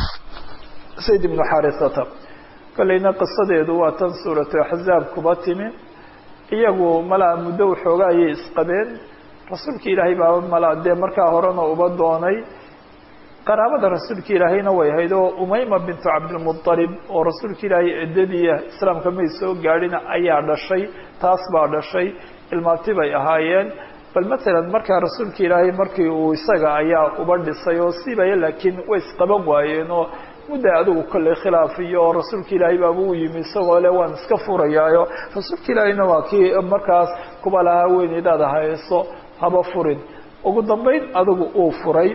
sayd ibnu xarisata kolleyna qisadeedu waa tan suuratu axzaab kuba timi iyagu malaa muddo waxooga ayay isqabeen rasuulka ilaahay baa malaa dee markaa horena uba doonay qaraabada rasuulka ilaahayna way ahayd oo umayma bintu cabdilmualib oo rasuulka ilaahay eddadiia islaamka may soo gaadhin ayaa dhashay taas baa dhashay ilmaabti bay ahaayeen bal matalan markaa rasuulka ilaahay markii uu isaga ayaa uba dhisay oo sibaya laakiin way isqaban waayeen oo mudda adigu kolley khilaaf iyo oo rasuulka ilaahay baaba u yimi isagoo le waan iska furayaayo rasuulka ilaahayna waa kii markaas kuba lahaa weyneydaada hayso haba furin ugu dambayn adigu uu furay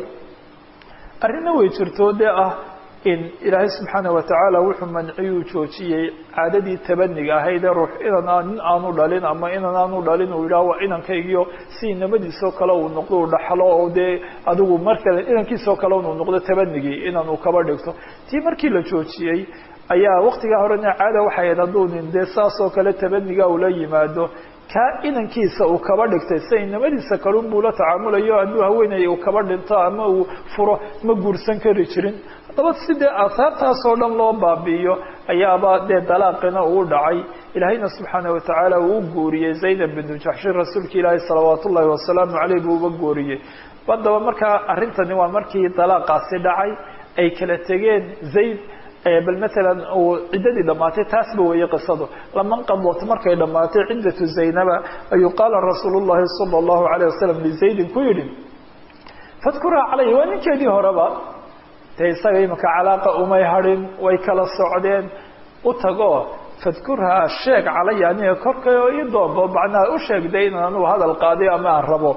arrinna way jirto dee ah in ilaahay subxaana watacaala wuxuu manciyuu joojiyey caadadii tabaniga ahaydee ruux inan nin aanu dhalin ama inan aanu dhalin uu yidhaha waa inankaygiyo si inamadiisoo kale uu noqdo uu dhaxlo oo dee adigu markale inankiisoo kale uu noqdo tabanigii inan uu kaba dhigto tii markii la joojiyey ayaa waktigaa horena caada waxay ahayd hadduu nin dee saasoo kale tabaniga ula yimaado kaa inankiisa uu kaba dhigtay sida inamadiisa kalun buu la tacaamulayo hadduu haweeney uu kaba dhinto ama uu furo ma guursan kari jirin haddaba sidee aahaartaasoo dhan loo baabi'iyo ayaaba dee dalaaqina uu dhacay ilaahayna subxaana watacaala uu u guuriyey zaynab bintu jaxshin rasuulka ilaahi salawaat ullaahi wasalaamu caleyh buu uba guuriyey haddaba markaa arrintani waa markii dalaaqaasi dhacay ay kala tegeen zayd bal matalan uu ciddadii dhammaatay taasba weeye qisadu laman qadot markay dhammaatay ciddatu zaynaba ayuu qaala rasuulu llahi sala allahu alayh wasalam lizaydin ku yidhi fadkuraa calayhi waa ninkeedii horeba dee isaga imika calaaqa umay hadhin way kala socdeen u tago fadkurhaa sheeg calaya aniga korkay oo ii doonbo macnaha u sheegday inaan anugu hadal qaaday ama aan rabo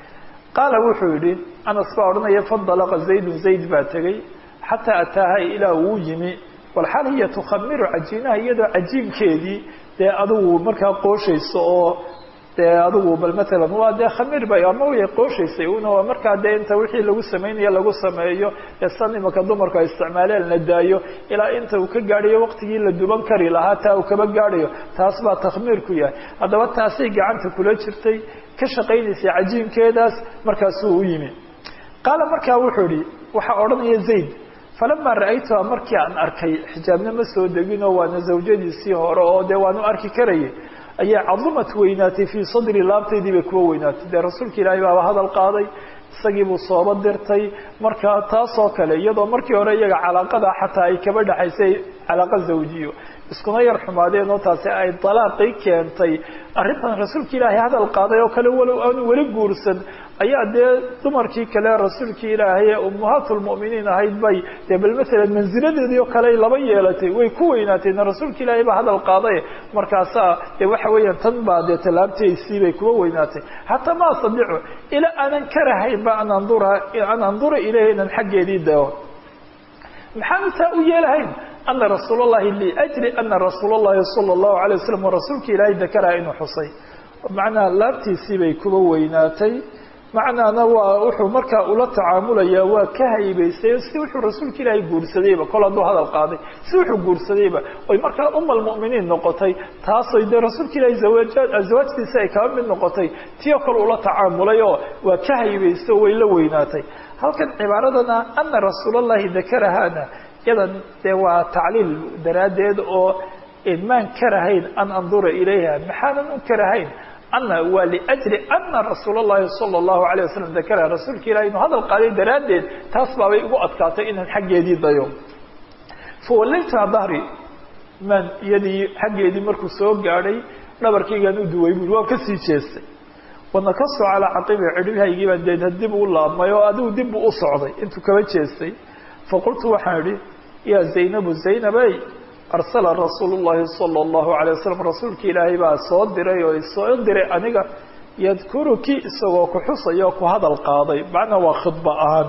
qaala wuxuu yidhi anas baa odhanaya fadalaqa zaydun zayd baa tegey xataa ataaha ilaa uu yimi walxaal hiya tukhamiru cajiinaha iyadoo cajiinkeedii dee adigu markaa qooshayso oo dee adigu bal matalan waa dee khamiir bay ama way qooshaysay una waa markaa dee inta wixii lagu sameynaya lagu sameeyo ee san imaka dumarku ay isticmaaleen la daayo ilaa inta uu ka gaadhayo waqtigii la duban kari lahaa taa uu kaba gaadhayo taas baa takhmiir ku yahay haddaba taasay gacanta kula jirtay ka shaqaynaysay cajiinkeedaas markaasuu u yimi qaala markaa wuxuu ihi waxaa odhanaya zayd falamaa ra'aytuha markii aan arkay xijaabna ma soo deginoo waana zawjadiisii hore oo dee waanu arki karayay ayaa cadumad weynaatay fii sadri laabtaydii bay kuwa weynaatay dee rasuulka ilaahay baaba hadal qaaday isagii buu sooba dirtay marka taasoo kale iyadoo markii hore iyaga calaaqada xataa ay kaba dhexaysay calaaqa zawjiyo iskuna yar xumaadeen oo taasi ay dalaaqii keentay arrintan rasuulka ilaahay hadal qaaday oo kale walow aanu weli guursan ayaa dee dumarkii kale rasuulkii ilaahay ee ummahaatulmu'miniin ahayd bay dee bal matalan mansiladeedii oo kale laba yeelatay way ku weynaatayna rasuulka ilaahay baa hadal qaaday markaasaa dee waxa weeyaan tan baa dee tallaabtaysii bay kuwa weynaatay xataa ma astadiicu ilaa aanan karahaynba an andura an andura ilayha inan xaggeedii dao maxaanu taa u yeelahayn ana rasuul llahi liajli ana rasuul llahi sala allahu alay wasalam rasuulka ilaahay dakaraha inuu xusay macnaha laabtiisii bay kuba weynaatay macnaana waa wuxuu markaa ula tacaamulayaa waa ka haybaystay si wuxuu rasuulka ilaahay guursadayba kol hadduu hadal qaaday si wuxuu guursadayba oy markaa uma almu'miniin noqotay taasoy dee rasuulka ilaahay zawaaja zawaajtiisa ay kaba mid noqotay tii oo kale ula tacaamulay oo waa ka haybaystay oo way la weynaatay halkan cibaaradana ana rasuul allahi dakarahana yadan dee waa tacliil daraaddeed oo maan karahayn an andura ilayha maxaanan u karahayn ana waa liajli ana rasuul اllahi salى اllahu alayه wasalam dakara rasuulka ilahi inuu hadal qaaday daraaddeed taas baabay ugu adkaatay inaan xaggeedii dayo fawallaytuha dahri man iyadii xaggeedii markuu soo gaadhay dhabarkaygaan u duway bui waan kasii jeestay wanakasu calaa caqibi cidhihaygii baan deedna dib u laabmay oo adigu dib buu u socday intuu kaba jeestay faqultu waxaan idhi yaa zaynabu zaynabey arsala rasuulu llahi sala allahu alay wasalam rasuulka ilaahay baa soo diray oo soo diray aniga yadkuruki isagoo ku xusaya oo ku hadal qaaday macnaa waa khidba ahaan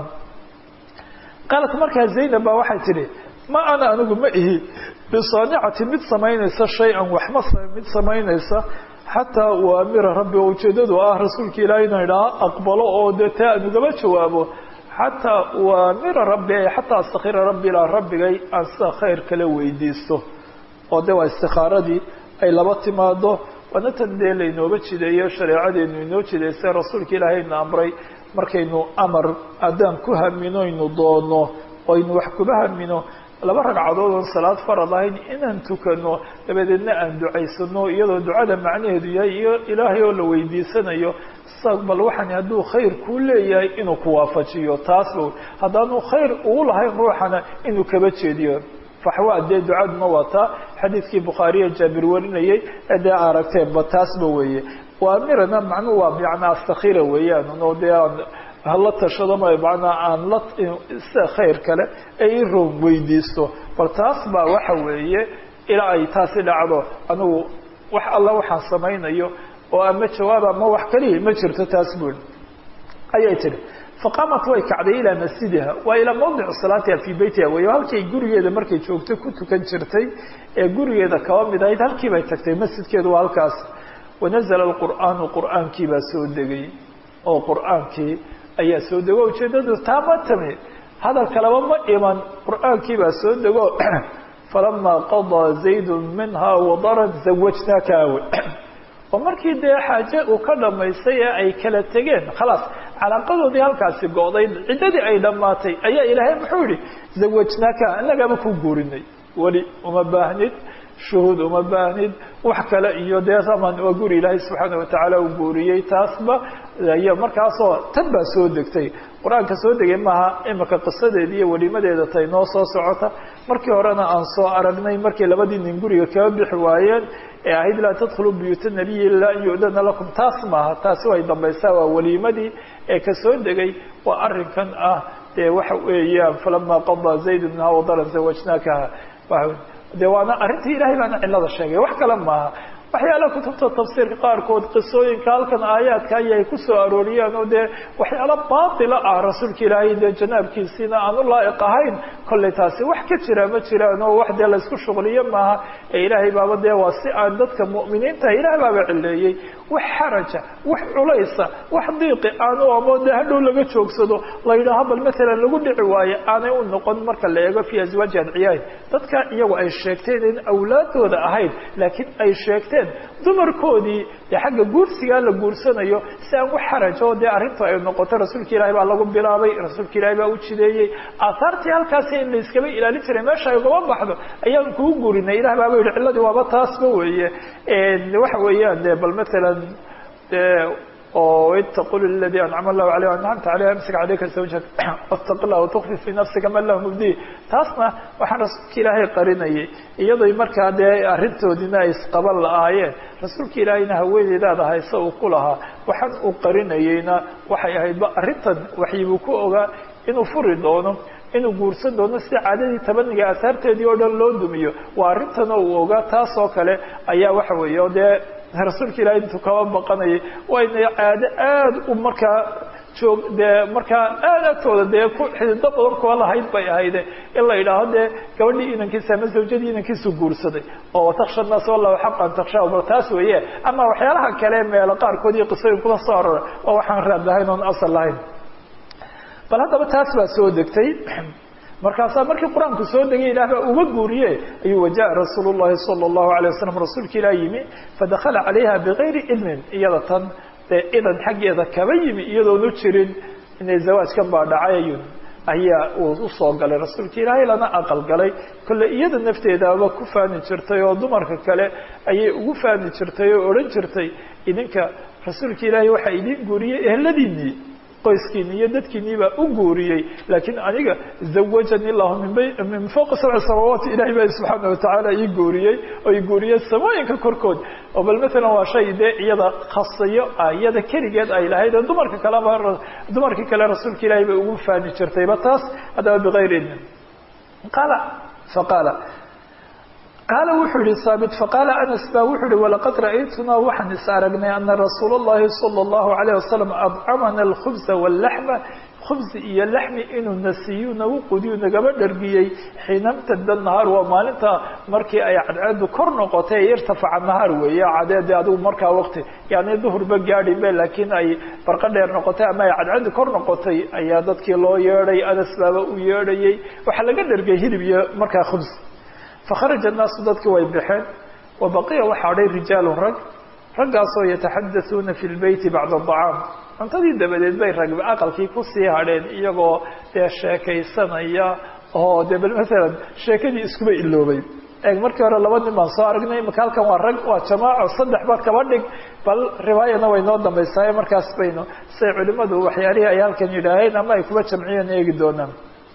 qaalat markaa zaynab baa waxay tidhi ma ana anigu ma ihi bisaanicati mid samaynaysa shay-an waxma mid samaynaysa xataa uamira rabbi oo ujeedadu ah rasuulka ilaahay ina idhaa aqbalo oo dee taa aan ugaba jawaabo xataa uamira rabbi ay xataa astakira rabbi ilaa rabbigay aan sida khayr kala weydiisto oo de waa istikaaradii ay laba timaado waana tan dee laynooga jideeyo shareecadeenu inoo jidaysa rasuulka ilaahayna amray markaynu amar haddaan ku hamino aynu doono aynu wax kuba hamino laba ragcadood oon salaad farad ahayn inaan tukano dabadeedna aan ducaysano iyadoo ducada macnaheedu yahay iyo ilaahay oo la weydiisanayo bal waxaan hadduu khayr kuu leeyahay inuu ku waafajiyo taasba haddaanu khayr ugu lahayn ruuxana inuu kaba jeediyo faxwa dee ducaduna waa taa xadiidkii bukhaariya jaabir warinayay ee dee aragteenba taasba weeye waamirana macnuhu waa macnaa astakira weeyaan oo dee aan hala tashado ma macnaa aan la sida khayr kale ee i room weydiisto bal taas baa waxa weeye ilaa ay taasi dhacdo anigu wax alla waxaan samaynayo oo ama jawaab ama wax kaliya ma jirto taas bui ayay tihi faqaamat way kacday ilaa masjidiha waa ilaa mawdicu salaatiha fii beytiha wey halkay gurigeeda markay joogto ku tukan jirtay ee gurigeeda kaba mid ahayd halkii bay tagtay masjidkeedu waa halkaas wanazla alqur'aanu qur'aankii baa soo degay oo qur'aankii ayaa soo dego ujeedadu taama tami hadal kaleba ma iman qur'aankii baa soo dego falamaa qadaa zaydu minha wadaran zawajnaaka awe oo markii dee xaaje uu ka dhamaystay ee ay kala tegeen khalaas calaaqadoodii halkaasi go'day ciddadii ay dhammaatay ayaa ilaahay muxuu yihi zawajnaaka annagaaba ku guurinay weli uma baahnid shuhuud uma baahnid wax kale iyo dee aman waa guri ilaahay subxaana watacaala uu guuriyey taasba iyo markaasoo tan baa soo degtay qur-aanka soo degay maaha imika qisadeeda iyo welimadeeda tay noo soo socota markii horena aan soo aragnay markii labadii nin guriga kaga bixi waayeen ee ahayd laa tadkhuluu buyuuta nabiyi ilaa an yu'dana lakum taas maaha taasi way dambaysaa waa weliimadii ee ka soo degay waa arrinkan ah dee waxa weeyaan falamaa qadaa zaydu minha wadaran zawajnaakaha de waana arrintii ilahay baana cilada sheegay wax kale maaha waxyaalaha kutubta tafsiirka qaarkood qisooyinka halkan aayaadka ayay ku soo arooriyeen oo dee waxyaala baatila ah rasuulka ilaahay dee janaabkiisiina aan u laa'iq ahayn kollay taasi wax ka jira ma jiraan oo wax dee laysku shuqliyo maaha ee ilaahay baaba dee waa si aan dadka mu'miniinta ilahay baaba cileeyey wax xaraja wax culaysa wax diiqi aan u amo dee hadhow laga joogsado la yidhaaho bal matalan lagu dhici waayo aanay u noqon marka la eego fii aswaaji adciyahi dadka iyagu ay sheegteen in awlaadooda ahayd laakiin ay sheegteen dumarkoodii dee xagga guursigaa la guursanayo si aan wax xarajo dee arrintu ay noqoto rasuulka ilaahay baa lagu bilaabay rasuulka ilaahay baa u jideeyey aahaartii halkaasi in la iskaba ilaalin jiray meesha ay ugaba baxdo ayaan kuu guurinay ilah baaba yihi cilladii waaba taasba weeye waxa weeyaan de bal matalan oo itaqu ladi ancama allahu alayh ancamta aleyh amsik calayka zawjak wastaqi lah tukfi fii nafsika ma lahu mubdi taasna waxaan rasuulka ilaahay qarinayay iyadoy markaa dee arrintoodiina ay isqaban la-aayeen rasuulka ilaahayna haweeneydaada hayse uu ku lahaa waxaan uu qarinayeyna waxay ahaydba arrintan waxyibuu ku ogaa inuu furi doono inuu guursan doono sida caadadii tabaniga asaarteedii oo dhan loo dumiyo waa arrintanoo uu ogaa taas oo kale ayaa waxa weeye o dee rasuulka ilahay intuu kaba baqanayay wayna caado aada u markaa joog dee markaa aada agtooda dee ku xidido badan kuwa lahayd bay ahayde in la yidhaaho dee gabadhii inankiisa ama zawjadii inankiisu guursaday oo wataksha naas wallahu xaqan takshaa bal taas weeye ama waxyaalaha kale meelo qaarkood iyo qisooyin kula soo arora oo waxaan raad lahayn oon asal lahayn bal haddaba taas baa soo degtay markaasaa markii qur-aanku soo degay ilaah baa uga guuriye ayuu wajaءa rasuul الlahi salى الlahu عalيه wasalam rasuulka ilah yimi fadakala calayha bigayri idnin iyada tan dee idan xaggeeda kaba yimi iyadoonu jirin inay zawaajkan baa dhacayun ayaa uu usoo galay rasuulka ilaahay lana aqal galay kolle iyada nafteedaaba ku faani jirtay oo dumarka kale ayay ugu faani jirtay oo odhan jirtay idinka rasuulka ilaahay waxaa idin guuriyey ehladiinii qoyskiini iyo dadkiinii baa u guuriyey laakiin aniga zawajani llahu min fawqi sabci samaawaati ilahay baa subxaana watacaala ii guuriyey oo i guuriyey samooyinka korkood oo bal matalan waa shay dee iyada khasayo ah iyada keligeed ay lahayd oo dumarka kaleba dumarkii kale rasuulka ilaahay bay ugu faani jirtayba taas haddaba bigayri idnin qaala faqaala qaala wuxuu yihi saabit faqaala anas ba wuxuu yihi walaqad ra'aytunaa waxaan is aragnay ana rasuula اllahi salى اllahu alayh wasalam adcamana alkhubza wاllaxma khubzi iyo laxmi inuu nasiiyu nagu qudiyu nagaba dhargiyey xiina mtada nahaar waa maalinta markii ay cadceedu kor noqotay ay irtafaca nahaar weeye cadeede adigu markaa waqti yani duhurba gaadhibe laakiin ay barqa dheer noqotay ama ay cadceedu kor noqotay ayaa dadkii loo yeedhay anas baaba u yeedhayey waxaa laga dhargay hilib iyo markaa khubz fakharaja annaasu dadkii way baxeen wa baqiya waxaa hadhay rijaalu rag raggaasoo yataxadasuuna fi lbeyti bacda acaam cuntadii dabadeed bay rag aqalkii kusii hadheen iyagoo dee sheekaysanaya oo dee bal maalan sheekadii iskuba iloobay eeg markii hore laba nin baan soo aragnay imaka halkan waa rag waa jamaaco saddex ba kaba dhig bal riwaayana way noo dambaysaay markaas baynu say culimadu waxyaalihii ay halkan yidhaaheen ama ay kuba jamciyeen eegi doonaan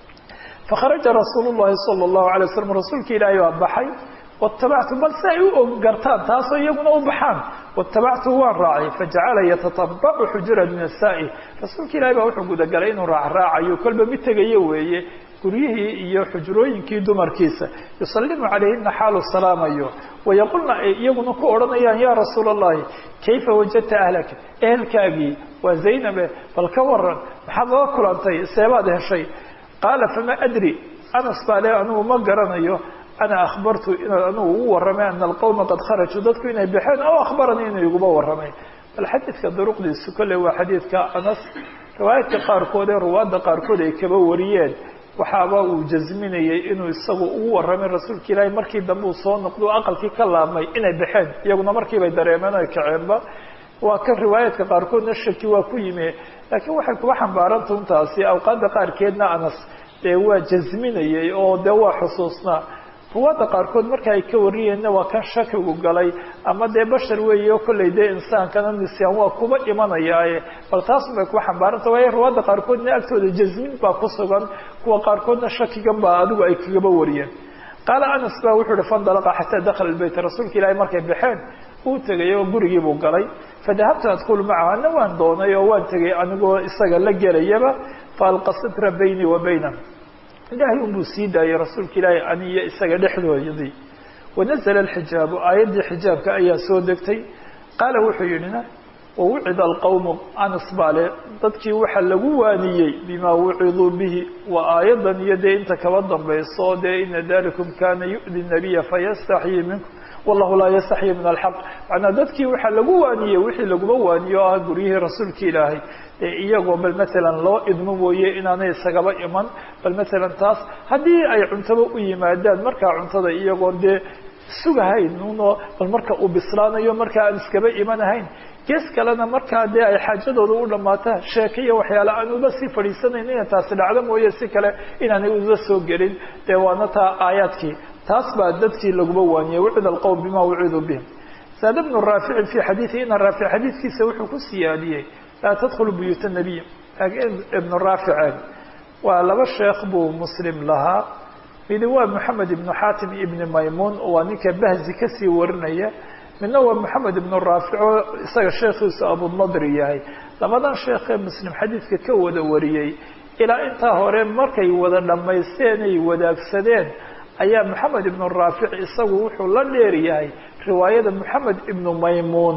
fakharaja rasuul llahi sala allahu alay wasalam rasuulka ilaahay baa baxay watabactu bal si ay u gartaan taasoo iyaguna u baxaan watabactu waan raacay fajacala yatatabacu xujura nisaa-i rasuulka ilahay baa wuxuu gudagalay inuu raacraacayo kolba mid tegayo weeye guryihii iyo xujrooyinkii dumarkiisa yusalimu calayhina xaalu salaamayo wayaqulna ay iyaguna ku odhanayaan ya rasuula allahi kayfa wajadta ahlaka ehelkaagii waa zaynabe bal ka waran maxaad lala kulantay seebaad heshay qaala fama adri anas baa le anigu ma garanayo ana akhbartu inaad anigu ugu warramay ana alqawma qad kharajuu dadku inay baxeen aw akhbaranii inuu iguba warramay bal xadiidka duruqdiisu kolley waa xadiidka anas riwaayadka qaarkood ee ruwaadda qaarkood ay kaba wariyeen waxaaba uu jasminayey inuu isagu ugu warramay rasuulka ilaahay markii dambe uu soo noqdo aqalkii ka laabmay inay baxeen iyaguna markiibay dareemeen ay kaceenba waa kan riwaayaadka qaarkoodna shaki waa ku yimi laakiin waxay kuba xambaaranta untaasi awqaadda qaarkeedna anas dee waa jasminayey oo dee waa xusuusnaa ruwaadda qaarkood marka ay ka wariyeenna waa kan shakigu galay ama dee bashar weeye oo kollay dee insaankana nisyaan waa kuba imanayaaye bal taasun bay kuba xambaaranta waayo ruwaadda qaarkoodna agtooda jasmin baa ku sugan kuwa qaarkoodna shakigan baa adigu ay kagaba wariyeen qaala anas ba wuxuu uhi fandalaqa xataa dakhala lbeyt rasuulka ilaahay markay baxeen uu tegay oo gurigii buu galay fadahabtu adkulu macahu ana waan doonay oo waan tegay anigoo isaga la gelayaba faalqa sitra baynii wa bayna ilaahay unbuu sii daayay rasuulka ilaahay aniyo isaga dhexdoodii wanazla alxijaabu aayaddii xijaabka ayaa soo degtay qaala wuxuu yidhina wawucida alqawmu anas baale dadkii waxaa lagu waaniyey bimaa wuciduu bihi waa aayadan iyo dee inta kaba dambayso dee ina dalikum kana yu'di nabiya fayastaxyii minkum wallahu laa yastaxyi min alxaq macnaa dadkii waxaa lagu waaniyey wixii laguma waaniyo o ah guryihii rasuulka ilaahay ee iyagoo bal maalan loo idmo mooye inaanay isagaba iman bal maalan taas haddii ay cuntaba u yimaadaan markaa cuntada iyagoo dee sugahayn uno bal marka uu bislaanayo markaa aan iskaba imanahayn gees kalena markaa dee ay xaajadooda u dhammaata sheeke iyo waxyaale aan uba sii fadhiisanayn ina taasi dhacdo mooye si kale inaanay uba soo gelin dee waana taa aayaadkii taas baa dadkii laguma waaniyey wucida alqowm bima wuciduu bihim saada bnu raaficin fi xadiiثi ina raafic xadiidkiisa wuxuu ku siyaadiyey laa tadkhulu buyuuta nabiy ibnu raaficeen waa laba sheekh buu muslim lahaa midi waa moxamed ibnu xaatim ibni maymuun waa ninka bahzi kasii warinaya midna waa moxamed ibnu raafic oo isaga sheekhiisu abunadri yahay labadan sheekhee muslim xadiidka ka wada wariyey ilaa intaa hore markay wada dhammaysteen ay wadaagsadeen ayaa moxamed ibnu raafic isagu wuxuu la dheer yahay riwaayada moxamed ibnu maymuun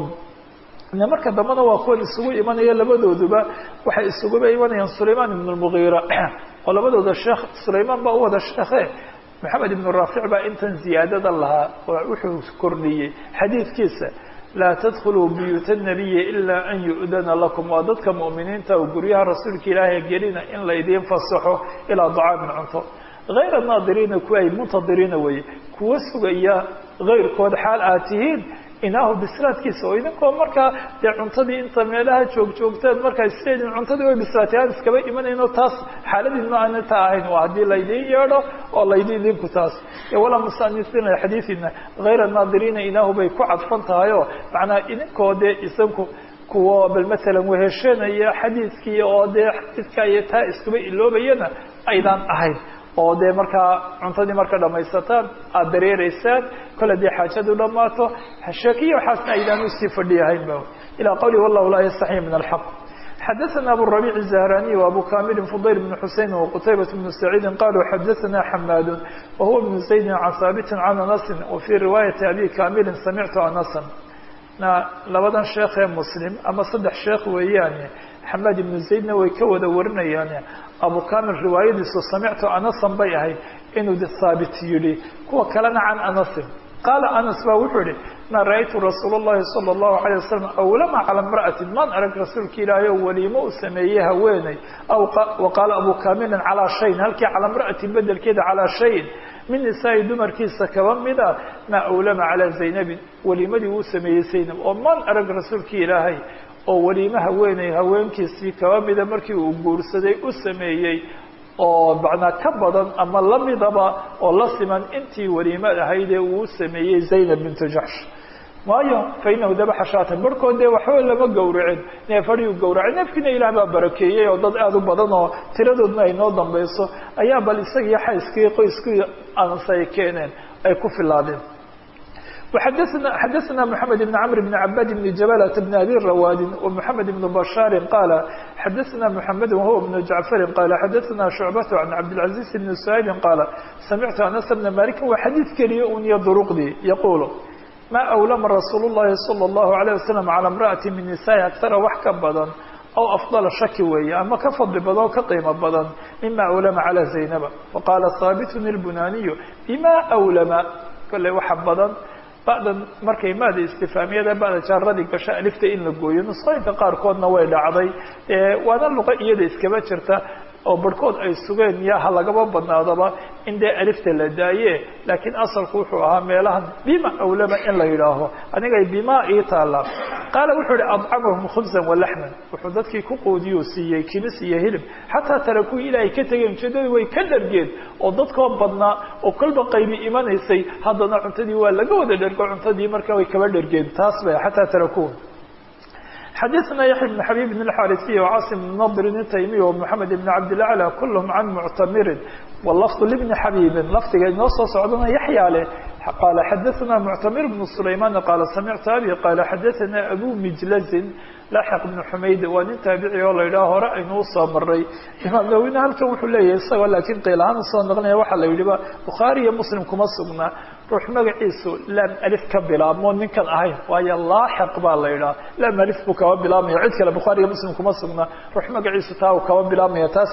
marka dambena waa kuwan isugu imanaya labadooduba waxay isuguba imanayaan sulayman ibn lmugiira oo labadooda sheekh sulaymaan baa u wada sheekhe moxamed ibnu raafic baa intan ziyaadada lahaa oo wuxuu kordhiyey xadiidkiisa laa tadkhuluu buyuuta nabiyi ilaa an yu'dana lakum waa dadka mu'miniinta oo guryaha rasuulka ilaahay gelina in laydiin fasaxo ilaa dacaamin cunto hayra naadiriina kuwa ay muntadiriina weeye kuwa sugaya hayrkood xaal aad tihiin inaahu bislaadkiisa oo idinkoo markaa dee cuntadii inta meelaha joogjoogteen markaa isleedin cuntadii way bislaatay aan iskaba imanayno taas xaaladiina aana taa ahayn waa haddii laydiin yeedho oo laydin idinku taas walaa musanisiina xadiidina hayra naadiriina inaahu bay ku cadfan tahay oo macnaa idinkoo dee isanku kuwa bal maalan weheshanaya xadiidkii oo dee xadiidka iyo taa iskuba iloobayana aydaan ahayn oo dee markaa cuntadii marka dhamaysataan aada dareereysaan kole dee xaajadu dhammaato sheekiya waxaasna aydaan usii fadhiyahayn ba ilaa qawli wallahu laa yastaxyi min alxaq xadaثna abu الربيع الزهراني وأbو كامل فضيل بن حuسين وqتيبة بن سعيد قالوا xdثna حماd وهو بن زيد عن ثابت عن أنس وفي رواية أbي كامل سمعت أنسا labadan sheekee mslim ama saddex sheekh weeyaane xamaad ibnu zaydna way ka wada warinayaane abu kamil riwaayadiisu samictu anasan bay ahayd inuu haabit yihi kuwa kalena can anasin qaala anas ba wuxuu yihi ma ra-aytu rasuul اllahi salى اllahu alيه wasalam awlama calى imra'atin maan arag rasuulka ilaahay oo weliimo u sameeyey haweeney wa qaala abu kamilin calaa shayin halkii calaa imra'atin bedelkeeda calaa shayin min nisaai dumarkiisa kaba mida maa awlama calaa zaynabin weliimadii uu sameeyey zaynab oo man arag rasuulkii ilaahay oo weliime haweeney haweenkiisii kaba mida markii uu guursaday u sameeyey oo macnaa ka badan ama lamidaba oo la siman intii weliimad ahaydee uu sameeyey zaynab bintu jaxsh waayo fa inahu dabaxa shaatan barhkood dee waxba lama gawracin neef adhiu gawracay neefkiina ilaah baa barakeeyey oo dad aada u badan oo tiradoodna ay noo dambayso ayaa bal isagii xayskii qoyskii anse ay keeneen ay ku filaadeen xadana xadaثna mحamed بn cmr بn cabad بn jabalة بn abi rawaadi ومحamed بn bashaari qaala xadaثna mحamed whuwa بn jacfari qaala xadaثna shucbat can cabdالcaزiز بn سhaybi qaala samictu anas bna maliki waa xadiid keliya un iyo duruqdii yaqulu ma awlama rasuul الlahi salى الlahu عalيه wasalam calى اmraأati min nisaai agtara wax ka badan aw afdala shaki weeye ama ka fadli badan oo ka qiimo badan mima awlama calى zaynaba waqaala haabitun اlbunaniyu bima awlama kolley waxa badan ba'dan markay maada istifaamiyada ba'da jaaradii gasho alifta in la gooyo nusqooyinka qaarkoodna way dhacday waana luqa iyada iskaba jirta oo barhkood ay sugeen ya ha lagaba badnaadaba in dee alifta la daaye laakiin asalku wuxuu ahaa meelahan bima awlama in la yidhaaho anigay bima ii taala qaala wuxuu ihi adcamahum khubsan walaxman wuxuu dadkii ku quudiyuu siiyey kinis iyo hilib xataa tarakuu ilaa ay ka tegeen ujeedadii way ka dhargeen oo dadkoo badnaa oo kolba qaybi imanaysay haddana cuntadii waa laga wada dhergo cuntadii marka way kaba dhargeen taas ba xataa tarakuu xadaثna yaحya بن xabيb بن الxاrثي وcاصم بن نضr التaymiي ومحamed بن cabdالأعlى kulhm can muctamirin wlfظ لبن xabيbi lafdiga inoo soo socdana yaxya leh qaala xadaثna muctamir بن سulayman qaala samictu abi qaala xadaثna abu mijlazin laxq بن xumayd waa nin taabici oo la yidhaha hore aynu usoo maray imaam nawina halkan wuxuu leeyahay isagoo laakiin qiil ahaan usoo naqlinaya waxaa la yidhiba bukhaari iyo muslim kuma sugna ruux magaciisu laam alif ka bilaabmo ninkan ahayn waayo laaxiq baa la yidhaha laam alif buu kaba bilaabmaya cid kale bukhaari iyo muslim kuma sugna ruux magaciisu taa uu kaba bilaabmaya taas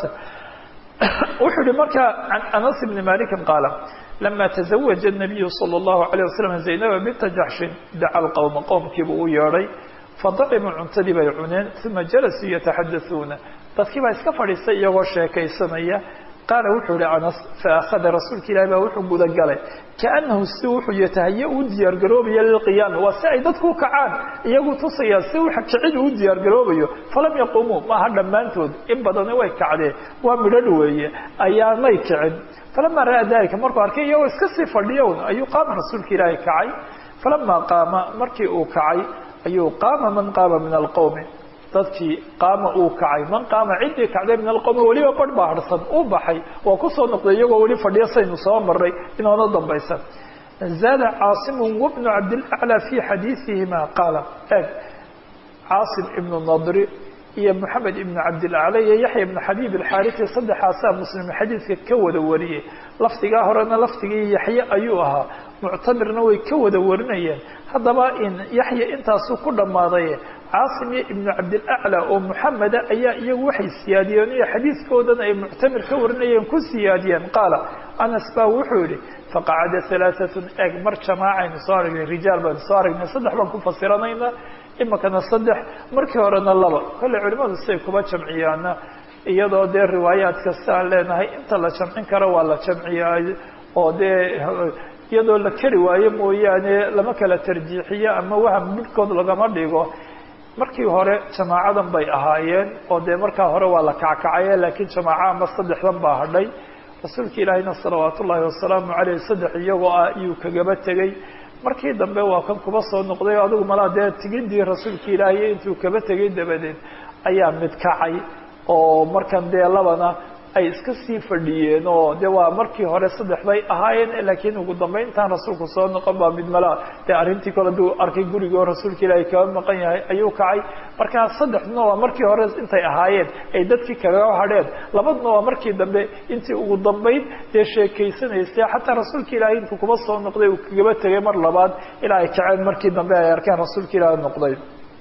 wuxuu yihi marka can anas bni malikin qaala lama taزawaja الnabiyu salى الlahu عalيه wasalam zaynaba binta jaxshin daca lqowma qowmkiibu u yeedhay fadacimuu cuntadii bay cuneen uma jalasuu yataxadauuna dadkii baa iska fadhiistay iyagoo sheekaysanaya qaala wuxuu ihi anas faakhada rasuulka ilahi baa wuxuu gudagalay kaanahu si wuxuu yatahaya u diyaargaroobaya lilqiyaami waa si ay dadku u kacaan iyagu tusayaan si kicid uu diyaargaroobayo falam yaqumuu maaha dhammaantood in badani way kacdeen waa midhadh weeye ayaanay kicin falamaa ra'aa dalika markuu arkay iyagoo iska sii fadhiyon ayuu qaama rasuulka ilaahi kacay falamaa qaama markii uu kacay ayuu qaama man qaama min alqowmi dadkii qaama uu kacay man qaama ciddii kacday min alqowmi weliba barh baa harsan uu baxay waa kusoo noqday iyagoo weli fadhiya saynu soo maray inoona dambaysan zaada caasimu wabnu cabdilaclى fi xadiiثihima qaala eg caasim ibnu nadri iyo moxamed ibnu cabdilacla iyo yaxya ibnu xabiib alxaarisi saddexaasaa muslim xadiidka ka wada wariyey lafdigaa horena lafdigii yaxye ayuu ahaa muctamirna way ka wada warinayeen haddaba in yaxya intaasuu ku dhammaaday caasim iyo ibnu cabdilaclى oo muxameda ayaa iyagu waxay siyaadiyeen iyo xadiidkoodan ay muctamir ka warinayeen ku siyaadiyeen qaala anas baa wuxuu yihi faqacada alaaatun eg mar jamaacaynu soo aragnay rijaal baynu soo aragnay saddex baan ku fasiranayna imikana saddex markii horena laba kolley culimadu siay kuba jamciyaana iyadoo dee riwaayaadka si aan leenahay inta la jamcin karo waa la jamciyaa oo dee iyadoo la keri waayo mooyaane lama kala tarjiixiyo ama waham midhkood lagama dhigo markii hore jamaacadan bay ahaayeen oo dee markaa hore waa la kackacaye laakiin jamaaca ama saddexdan baa hadhay rasuulka ilaahina salawaat ullaahi wasalaamu caleyh saddex iyagoo ah iyuu kagaba tegey markii dambe waa kan kuba soo noqday o adigu malaa dee tigidii rasuulka ilaahiy intuu kaba tegay dabadeed ayaa mid kacay oo markan dee labana ay iska sii fadhiyeen oo de waa markii hore saddex bay ahaayeen laakiin ugu dambeyn intaan rasuulku soo noqon baa mid malaa dee arrintii kale aduu arkay gurigoo rasuulka ilaahay kaba maqan yahay ayuu kacay markaa saddexduna waa markii hore intay ahaayeen ay dadkii kaga hadheen labaduna waa markii dambe intii ugu dambeyn dee sheekaysanaysay xataa rasuulka ilaahay intuu kuba soo noqday uu kagaba tegay mar labaad ilaa ay kaceen markii dambe ay arkeen rasuulka ilaahay noqday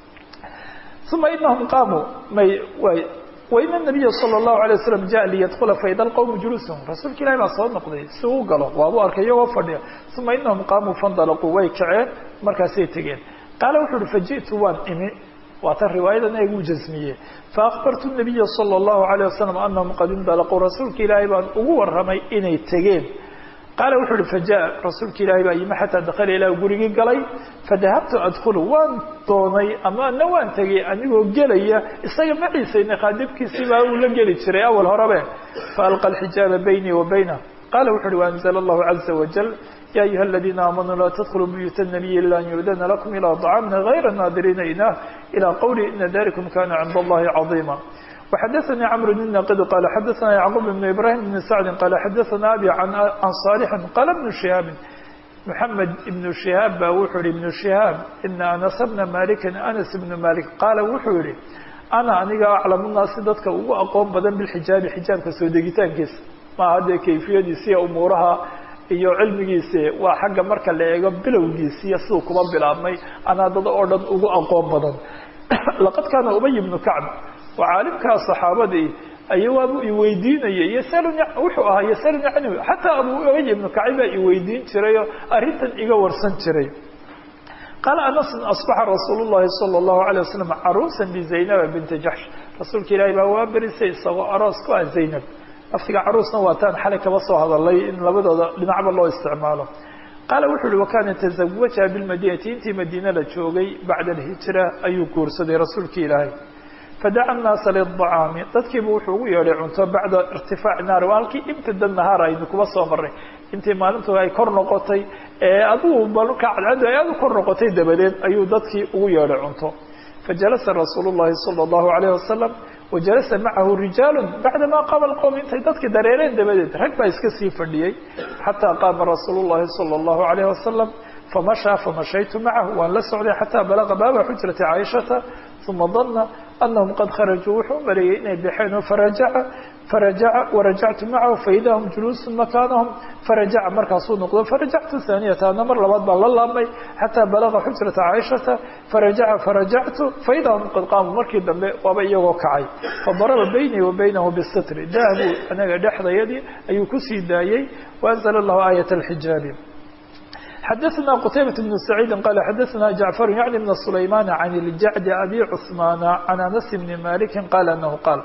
uma inahum qaamuu may way wain الnabiya salى الlahu عalيه waslm jaء liyadkula faida اlqowmu juluushum rasuulka ilahi baa soo noqday si uu galo waabuu arkay iyagoo fadhiya uma inahum qaamuu fandalaquu way kaceen markaasay tegeen qaala wuxu uhi fajiئtu waan imi waa tan riwaayadan eegu jasmiye faakbartu الnabiya salى الlahu عalيه wasalam anahum qad indalaquu rasuulka ilaahay baan ugu waramay inay tegeen qaala wuxuu uhi fajaءa rasuulka ilaahi baa yimi xataa dakala ilah gurigii galay fadahabtu adkulu waan doonay ama ana waan tegay anigoo gelaya isaga maciisayna khaadibkiisii baa uu la geli jiray awal horebe faalqa alxijaaba baynii wa baynah qala wuxu uhi waanzla allahu caza wajal ya ayuha aladiina aamanuu laa tadkuluu buyuuta nabiyi ila an yuudana lakum ilaa طacaamin gayra naadiriina inah ilى qawli ina dalikum kana cinda allahi caظiima وxadثnي cمر بن ناqd qال xadثna yعقوب بن إبراهيم بن سعد qال xadثna أbي عن صالح qال بن شهاaب محمد بن شهاaب ba wuxuu yihi بن شهاaب iن أنس بن مالك أنس بن مالك qaala wuxuu yihi أنا aniga أcلم الناasi dadka ugu aqoon badan bالxijaabi xijaabka soo degitaankiisa maaha dee kayfiyadiisiiya umuuraha iyo cilmigiisi waa xagga marka la eego bilowgiisiiyo siduu kuba bilaabmay anaa dad oo dhan ugu aqoon badan laqad kaana ubay بن كacب waa caalimkaa saxaabadii ayawaabu iweydiinayay yasaluni wuxuu ahaa yasaluni canhu xataa abu ubay ibnu kacib baa iweydiin jirayoo arrintan iga warsan jiray qaala anasun asbaxa rasuul llahi sala allahu alay wasalam caruusan bizaynaba binti jaxsh rasuulka ilaahi baa waa berisay isagoo aroos ku ah zaynab laftiga caruusna waataan xalay kaba soo hadalay in labadooda dhinacba loo isticmaalo qaala wuxu uhi wakana tazawaja bilmadinati intii madiine la joogay bacda alhijra ayuu guursaday rasuulka ilaahay fadaca annaasa liلطacaami dadkiibu wuxuu ugu yeedhay cunto bacda irtifaaci naari waa halkii ibtada nahaar aynu kuba soo maray intii maalintu ay kor noqotay ee adugu balka cadcaddu ay aad u kor noqotay dabadeed ayuu dadkii ugu yeedhay cunto fajalasa rasuulu llahi salى اllahu alayh wasalam wajalasa macahu rijaalu bacdama qaama lqowm intay dadkii dareereen dabadeed rag baa iska sii fadhiyey xataa qaama rasuulu llahi salى اllahu alayh wasalam famashaa famashaytu macahu waan la socday xataa balaqa baaba xujrati caaishata uma dana anahum qad kharajuu wuxuu u maleeyey inay baxeen oo farajaca farajaca warajactu macahu faida hum juluusun makaanahum farajaca markaasuu noqdo farajactu haaniyata ana mar labaad baan la laabmay xataa balaqa xujrata caaishata farajaca farajactu faida hum qad qaamuu markii dambe waaba iyagoo kacay fadaraba baynii wa baynahu bisitri dahabuu anaga dhexdayadii ayuu kusii daayey waanzla allahu aayat alxijaabi xdثna qتaybة بن سعيid qال xdثna جعفر yعnي بن سlayman عن الجعد أbي cثمان عن أنس بن مالك qال أنه qاal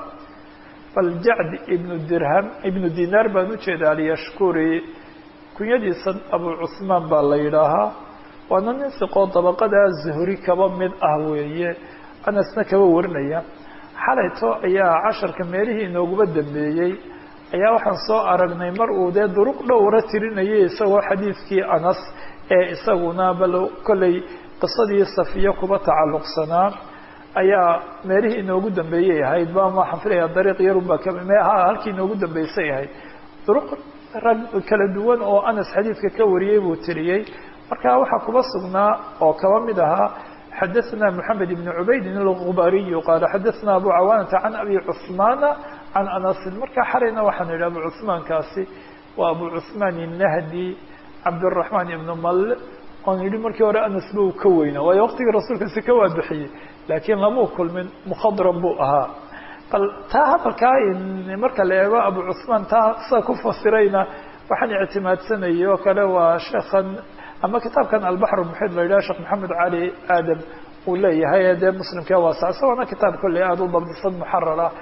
فالجعد بن dirhم iبن dinar baan ujeeda alyashkuri kunyadiisa abu cثmaan baa la yidhaahaa waana nin siqoo dabaqada زhri kaba mid ah weeye anasna kaba warinaya xalayto ayaa casharka meelihii inooguba dambeeyey ayaa waxaan soo aragnay mar uu dee duruq dhowra tirinayay isagoo xadiidkii anas ee isaguna bal kollay qisadii safiya kuba tacalluqsanaa ayaa meelihii inoogu dambeeyay ahayd ba waxaan filaya dariiq yarunbaa kha halkii inoogu dambeysay ahayd duruq rag kala duwan oo anas xadiidka ka wariyey buu tiriyey marka waxaa kuba sugnaa oo kaba mid ahaa xadaثna mحamed بn cubaydin الغubariyu qaala xadaثna abu cawaanata can abi cثmaana can anasin marka xalayna waxaan idhi abu cuثmaankaasi waa abu cuثmaan الnahdi cabdالرaحmaan ibn mal oon yidhi markii hore anas ba uu ka weynaa waayo waqtigii rasuulka si ka waabixiyey laakiin lamuu kulmin mkhadram buu ahaa bal taa hadalkaa marka la eego abu cuثmaan taa sa ku fasirayna waxaan ictimaadsanayay oo kale waa sheekan ama kitaabkan albaxr muxid la yidhaha sheekh maxamed cali aadam uu leeyahay dee muslimkee waasa isagoona kitaab kolley aada u dabdisan muxarar ah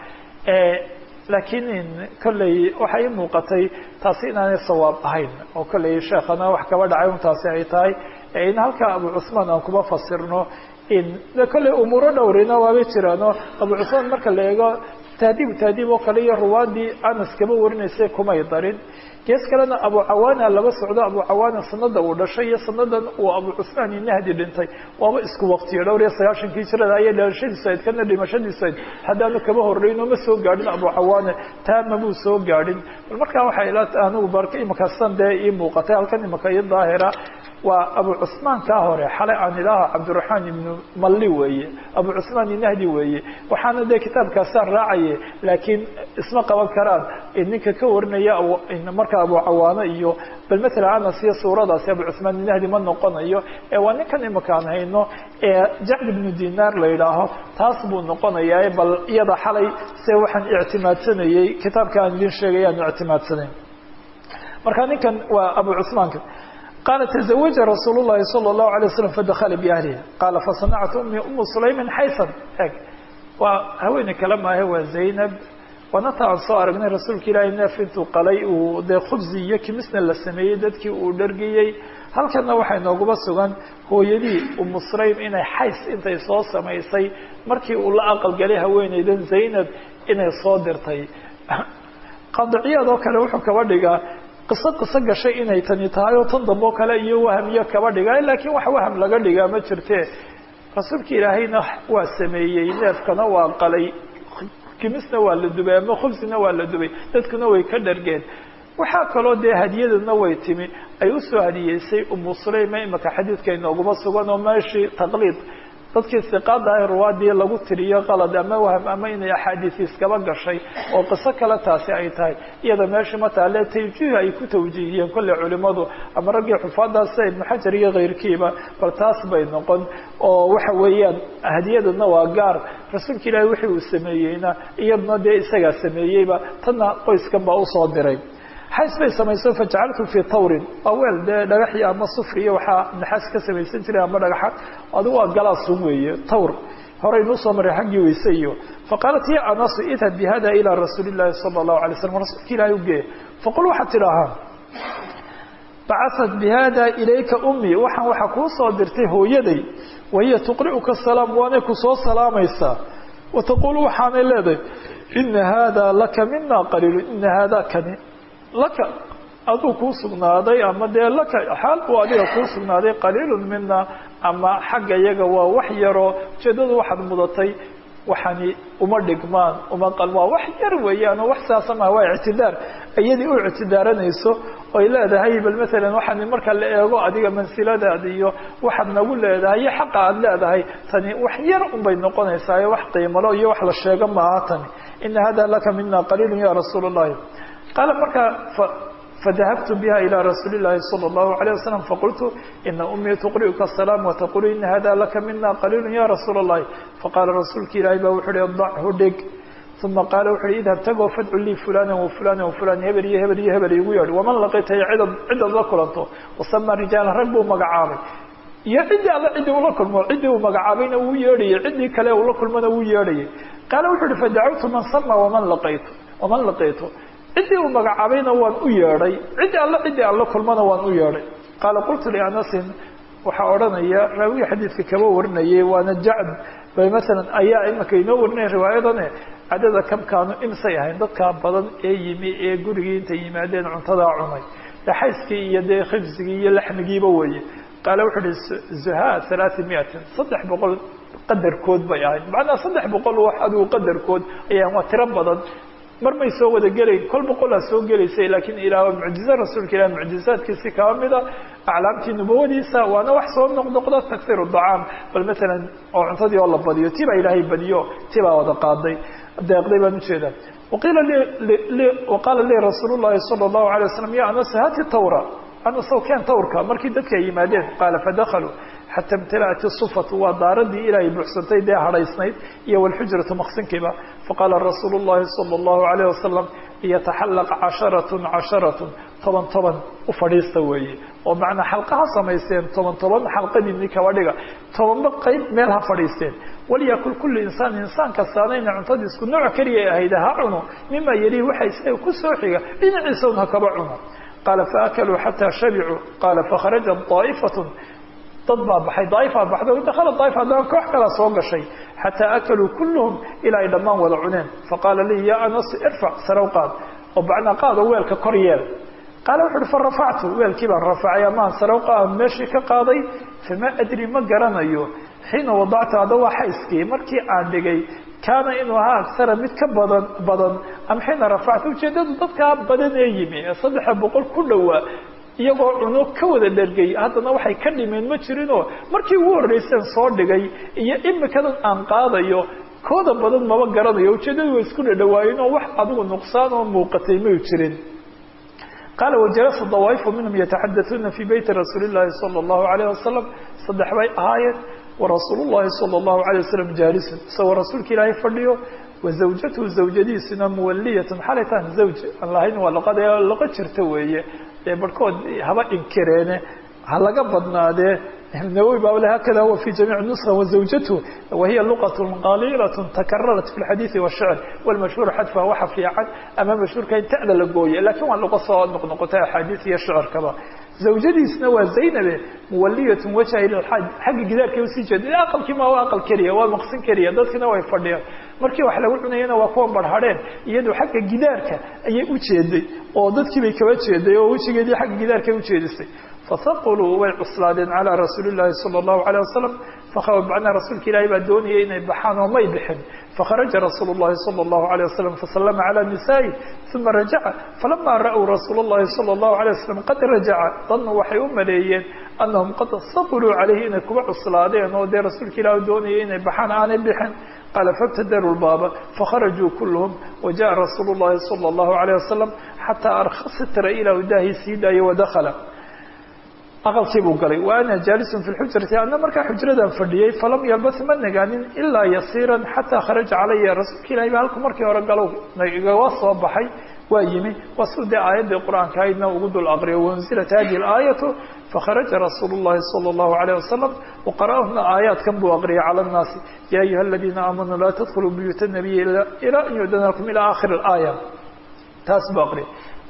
laakiin kolley waxay i muuqatay taasi inaanay sawaab ahayn oo kolley sheekana wax kaba dhacay un taasi ay tahay in halkaa abu cuثmaan aan kuba fasirno in de kolley umuuro dhowrina waabay jiraano abu cuثmaan marka la eego tahdiib tahdiib oo kale iyo ruwaadii anas kaba warinaysay kumay darin gees kalena abu cawaana laba socdo abu cawaana sanada uu dhashay iyo sanadan uu abu cuثmaan inahdi dhintay waaba isku waqtiyo dhowr iyo sagaashankii jirada ayay dhalashadiisu ayd kana dhimashadiisu ayd haddaanu kaba horreyn oo ma soo gaadhin abu cawaane taama buu soo gaadhin bal markaa waxay ila anigu barka imakasan dee ii muuqatay halkan imaka ii daahira waa abu cuثmaan kaa hore xalay aan idhaaho cabdiraxmaan ibnu malli weeye abu cuثmaan inahdi weeye waxaana dee kitaabkaasaan raacaye laakiin isma qaban karaan ninka ka warinaya marka abu cawaano iyo bal matala anas iyo suuradaasi abu cuثmaan inahdi ma noqonayo ee waa ninkan imakaan hayno ee jacd ibnu dinaar la yidhaaho taas buu noqonayaa bal iyada xalay se waxaan ictimaadsanayey kitaabka aan idin sheegay aan ictimaadsanayn marka ninkan waa abu cuثmaanka qala تزawaja rasuul الlahi salى الlahu عalيه waslm fadakla biahliha qala faصanactu umi umu sulaymin xaysan eg waa haweeney kale maahe waa zaynab waana ta aan soo aragnay rasuulka ilaahay neef intuu qalay uu dee khubsi iyo kimisna la sameeyey dadkii uu dhargiyey halkana waxay nooguba sugan hooyadii umu sulaym inay xays intay soo samaysay markii uu la aqalgalay haweeneydan zaynab inay soo dirtay qadiciyaad oo kale wuxuu kaba dhigaa qiso qiso gashay inay tani tahay oo tan dambe oo kale iyo waham iyo kaba dhigaa laakiin wax waham laga dhigaa ma jirte rasuulka ilaahayna waa sameeyey neefkana waa qalay kimisna waa la dubay ama khubsina waa la dubay dadkuna way ka dhargeen waxaa kaloo dee hadiyadana way timi ay usoo hadiyeysay umu sulayma imaka xadiidka inooguma sugan oo meeshii taqliid dadkii siqaada ah ruwaadii lagu tiriyo qalad ama waham ama inay axaadiis iskaba gashay oo qiso kale taasi ay tahay iyada meesha mataale tawjiih ay ku tawjiihiyeen kolley culimadu ama raggii xufaadaas sida ibnu xajar iyo keyrkiiba bal taas bay noqon oo waxa weeyaan hadiyadana waa gaar rasuulka ilaahi wixii uu sameeyeyna iyaduna dee isagaa sameeyeyba tanna qoyskan baa usoo diray xays bay samayso fajacaltu fii tawrin waa weel dee dhagaxii ama sufri iyo waxaa naxaas ka samaysan jiray ama dhagaxa adigu waa galaasun weeye tawr horeynuu soo maray xaggii weyse iyo faqaalat ya anasu idhab bihada ilaa rasuuli llahi sala allahu alay slam rasuulka ilaahi ugee faqul waxaad tidhaahaa bacaat bihada ilayka ummi waxaan waxaa kuu soo dirtay hooyaday wahiya tuqri'uka salaam waanay kusoo salaamaysaa wataqulu waxaanay leedahay ina hada laka mina qaliilu ina hada kani laka aduu kuu sugnaaday ama dee laka xaal uu adiga kuu sugnaaday qaliilun mina ama xagga iyaga waa wax yaroo ujeedadu waxaad mudatay waxani uma dhigmaan uma qalmaa wax yar weeyaan oo wax saasa maha waa ictidaar iyadii u ictidaaranayso oy leedahay bal maalan waxaan marka la eego adiga mansiladaada iyo waxaad nagu leedahay iyo xaqa aada leedahay tani wax yar unbay noqonaysaa wax qiimalo iyo wax la sheego maaha tani ina hada laka mina qaliilu ya rasuul اllahi qaala markaa fadahabtu biha ilى rasuuli الlahi salى الlahu عalيه wasalam faqultu ina umii tuqri'uka الsalaam wataqulu ina hada laka mina qaliilu ya rasuula الlahi faqaala rasuulka ilaahi ba wuxu uhi dachu dhig uma qaala wuxu uhi idhab tagoo fadcu lii fulana wafulana wafulan hebel iyo hebel iyo hebel igu yeedh waman laqitay cida cidaad la kulanto wasama rijaala rag buu magacaabay iyo ciddii alla ciddii ula kulmo ciddii uu magacaabayna wuu yeedhayay ciddii kale ula kulmona wuu yeedhayay qaala wuxu uhi fadacawtu man sama waman laqaytu waman laqiitu ciddii uu magacaabayna waan u yeedhay ciddii alla ciddii aan la kulmana waan u yeedhay qaala qultu lianasin waxaa odhanaya raawiga xadiidka kaba warinayay waana jacd bay masalan ayaa imaka inoo warinaya riwaayadane cadada kamkaanu imsay ahayn dadkaa badan ee yimi ee gurigii intay yimaadeen cuntadaa cunay daxayskii iyo dee khibsigii iyo laxmigiiba weeye qaala wuxu uhi zuha halaati miatin saddex boqol qadarkood bay ahayd macnaa saddex boqol wax adigu qadarkood ayaan waa tiro badan mar may soo wada gelayn kol boqolaa soo gelaysay laakiin ilaah mucjize rasuulka ilah mucjizaadkiisi kaba mida aclaamtii nubawadiisa waana wax soo noqnoqda taksir dacaam bal maalan oo cuntadii oo la badiyo ti baa ilaahay badiyo ti baa wada qaaday deeqday baan ujeedaa waqiila waqaala lii rasuul llahi sala allahu alay waslam ya anas hati tawra anasow keen tawrka markii dadka ay yimaadeen qaala fadakaluu xata imtala'at isufatu waa daaradii ilaahay buuxsantay dee hadhaysnayd iyo walxujratu maqsinkiiba faqaala rasuulu llahi sala allahu alayh wasalam yataxallaq casharatun casharatun toban toban u fadhiista weeye oo macnaa xalqaha samaysteen toban toban xalqadiini kaba dhiga tobanba qayb meel ha fadhiisteen walyakul kullu insaan insaan kastaana ina cuntadii isku nooc keliya ahayd ha cuno mima yalihi waxa isaga ku soo xiga dhinaciisa un ha kaba cuno qaala faakaluu xataa shabicuu qaala fakharaja daa'ifatun dad baa baxay daaifaa baxday dakhala daaif haddana koox kalaa soo gashay xataa akaluu kulluhum ilaa ay dhammaan wada cuneen faqaala lii ya anas irfac sarow qaad oo bacnaa qaado weelka kor yeel qaala wuxu uhi farafactu weelkii baan rafacay amaan sarow qaad meeshii ka qaaday famaa adri ma garanayo xiina wadactu hadda waa xayskii markii aan dhigay kaana inuu ahaa agsara mid ka badan badan am xiina rafactu ujeedadu dadkaa badan ee yimi ee saddexa boqol ku dhowaa iyagoo cuno ka wada dhergay haddana waxay ka dhimeen ma jirinoo markii ugu horreyseen soo dhigay iyo imikadan aan qaadayo kooda badan maba garanayo ujeedadu way isku dhadhawaayeen oo wax adigu nuqsaan oo muuqatay may jirin qaala wajalasa dawaa'ifu minhum yataxadatuuna fii beyti rasuuli llahi sala allahu alayh wasalam saddex bay ahaayeen warasuulu llahi sala allahu alayh wasalam jaalisun isagoo rasuulka ilaahay fadhiyo wazawjatuhu zawjadiisuna muwaliyatan xalay tahan zawj aan lahayn waa luqada luqo jirta weeye dee barhkood haba inkireene ha laga badnaadee النووي بقول هكذا هو في جميع النسخة وزوجته وهي لغة قليلة تكررت في الحديث والشعر والمشهور حذفها وحفي عن أما مشهور كان تأذى لقوية لكن اللغة صواد نقطة حديث هي الشعر كذا زوجتي سنوى زينب مولية وجهها إلى الحج حق جدار كيوسي جد أقل كما هو أقل كريه ومقصن كريه ضدكنا ويفرديا markii wax lagu cunayana waa kuwan barhadheen iyadu xagga gidaarka ayay u jeeday oo dadkii bay kaba jeeday oo wejigeedii xagga gidaarka u jeedisay fasaquluu way cuslaadeen calaa rasuuli llaahi sala allahu alayh wasalam macnaa rasuulka ilaahay baa doonayay inay baxaan oo may bixin fakharaja rasuulu llahi sala allahu alayh wasalam fasallama calaa nisaa'i uma rajaca falamaa ra'uu rasuula llahi sala allahu alayh wasalam qad rajaca dannu waxay u maleeyeen annahum qad saquluu calayhi inay kuba cuslaadeen oo dee rasuulka ilaah doonayay inay baxaan aanay bixin قال فابتدروا الباب فخرجوا كلهم وجاء رسول الله صلى الله عليه وسلم حتى أرخصت إلى وداه سيدا ودخل aqalkii buu galay wa ana jaalisun fi lxujrati ana markaa xujradan fadhiyey falam yalbas ma nagaanin ilaa yasiiran xataa kharaja calaya rasuulka ilahi ba halku markii hore galow igaga soo baxay waa yimi waa suu dee aayaddii qur-aanka aydna ugu dul aqriyo waunzilat hadihi alaayatu fakharaja rasuulu llahi sala allahu alayh wasalam waqara'ahuna aayaadkan buu aqriyay cala annaasi ya ayuha aladiina aamanuu laa tadkhuluu buyuuta nabiyi ilaa an yu'dana lakum ilaa aakhiri alaaya taas buu aqriyay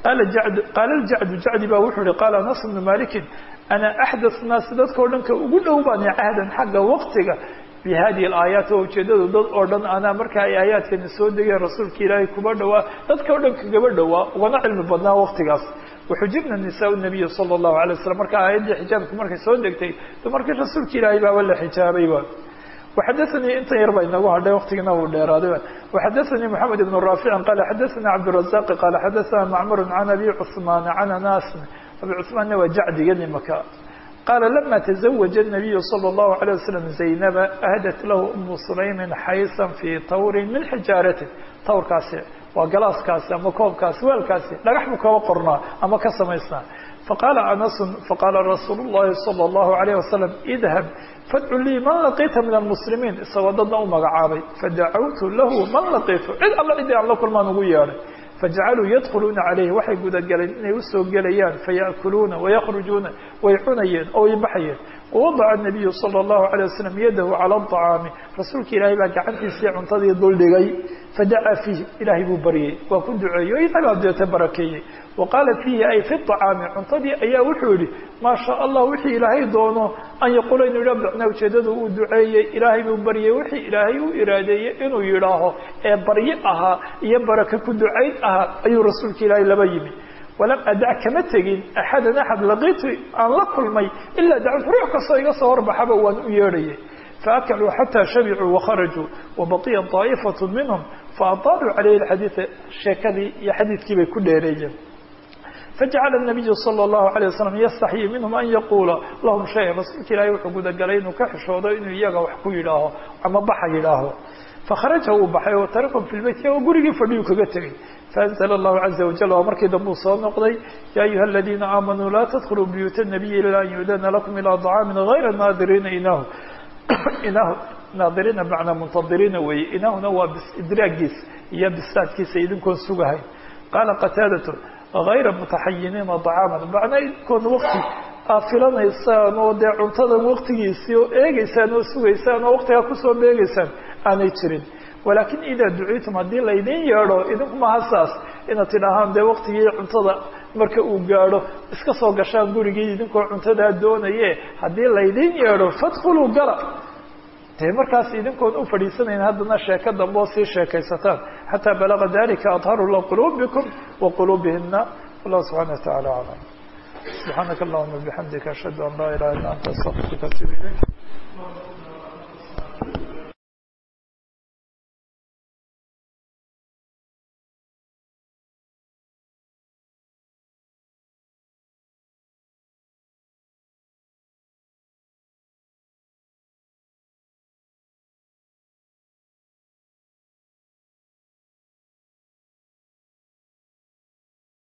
qaala ljacdu jacdi baa wuxuu yihi qaala anas bnu malikin ana axdath naasi dadkao dhan ka ugu dhow baani cahdan xagga waqtiga bi hadihi alaayaat oo ujeedadu dad oo dhan anaa marka ay aayaadkani soo degeen rasuulka ilaahay kuba dhowaa dadka o dhan kagaba dhowaa ugana cilmi badnaa waqtigaas waxujibna nisaa nabiyi sala allahu alay wasalam marka aayaddii xijaabka markay soo degtay markii rasuulka ilaahay baaba la xijaabayba وxadثnي intan yar ba inagu hadhay wktigina uu dheeraaday وxadثnي محamed بن رافع qال xadثna cبدالرزاq qال xadثna معmر عن أbي cثمان عن أناس أbي cثmaanna waa jacdiga nimaka qاala لma تزوج النبي صلى الله عليه وسلم زaynب أhdت lah أم سليم xayسا في tawr min xijاarati tawrkaasi waa galaaskaasi ama koobkaasi weelkaasi dhagax buu kaba qornaa ama ka samaysnaa faqaala anas faqaala rasuul الlahi salى الlahu عalيه wasalam idhab fadcu lii man laqiita min almuslimiin isagoo dadna u magacaabay fadacawtu lahu man laqiitu cid alla cidii aan la kulmaan ugu yeedhay fajacaluu yadkhuluuna calayhi waxay gudagaleen inay usoo gelayaan faya'kuluuna wayakrujuuna way cunayeen oo way baxayeen wawadaca الnabiyu salى الlahu عalيه wasalam yadahu calى الطacaami rasuulka ilaahay baa gacantiisii cuntadii duldhigay fadacaa fiih ilaahay buu baryey waa ku duceeyey o isagaa deeta barakeeyey wa qaala fiihi ay fi طacaami cuntadii ayaa wuxuu yihi maa shaa allah wixii ilaahay doono an yaquula inuu yidhah macnaa ujeedadu uu duceeyey ilaahay buu baryey wixii ilaahay u iraadeeyey inuu yidhaaho ee baryo ahaa iyo baraka ku ducayn ahaa ayuu rasuulka ilaahay laba yimi walam adac kama tegin axadan axad laqiitu aan la kulmay ilaa dacwt ruux kastoo iga soo horbaxaba waan u yeedhayay faakaluu xataa shabicuu wakharajuu wabaqiya طaa'ifaة minhum faadaaluu calayhi xadiida sheekadii iyo xadiidkii bay ku dheereeyeen fajacala الnabiyu salى الlahu عalيه wasalam yastaxyii minhum an yaquula lahum shaya rasuulka ilaahay wuxuu gudagalay inuu ka xishoodo inuu iyaga wax ku yidhaaho ama baxa yidhaaho fakharaja uu baxay oo tarakum fi lbeyt oo gurigii fadhiyu kaga tegay faanzl allahu caza wajal waa markii dambe uu soo noqday ya ayuha aladiina aamanuu laa tadkhuluu buyuuta nabiyi ila an yu'dana lakum ilaa طacaamin gayra naadiriina inahu inahu naadiriina macnaa muntadiriina weeye inahuna waa idraagiisa iyo bisaadkiisa idinkoon sugahay qaala qataadatu gayra mutaxayiniina طacaaman macnaa idinkoon waqti aa filanaysaan oo dee cuntadan waqtigiisii oo eegeysaan oo sugaysaan oo waqtigaa kusoo beegeysaan aanay jirin walakin idaa duciitum haddii laydin yeedho idinku maha saas inaad tidhaahaan dee waqtigii cuntada marka uu gaadho iska soo gashaan gurigii idinkoo cuntadaa doonaye haddii laydin yeedho fadkhuluu gala dee markaas idinkoon u fadhiisanayn haddana sheeko dambe oo sii sheekaysataan xataa balaga dalika adharu liquluubikum wa quluubihina wallahu subxana wa tacala aclam subxaanaka allahuma bixamdika ashhadu an laa ilaha illa anta astaqfiruka atubu ilayk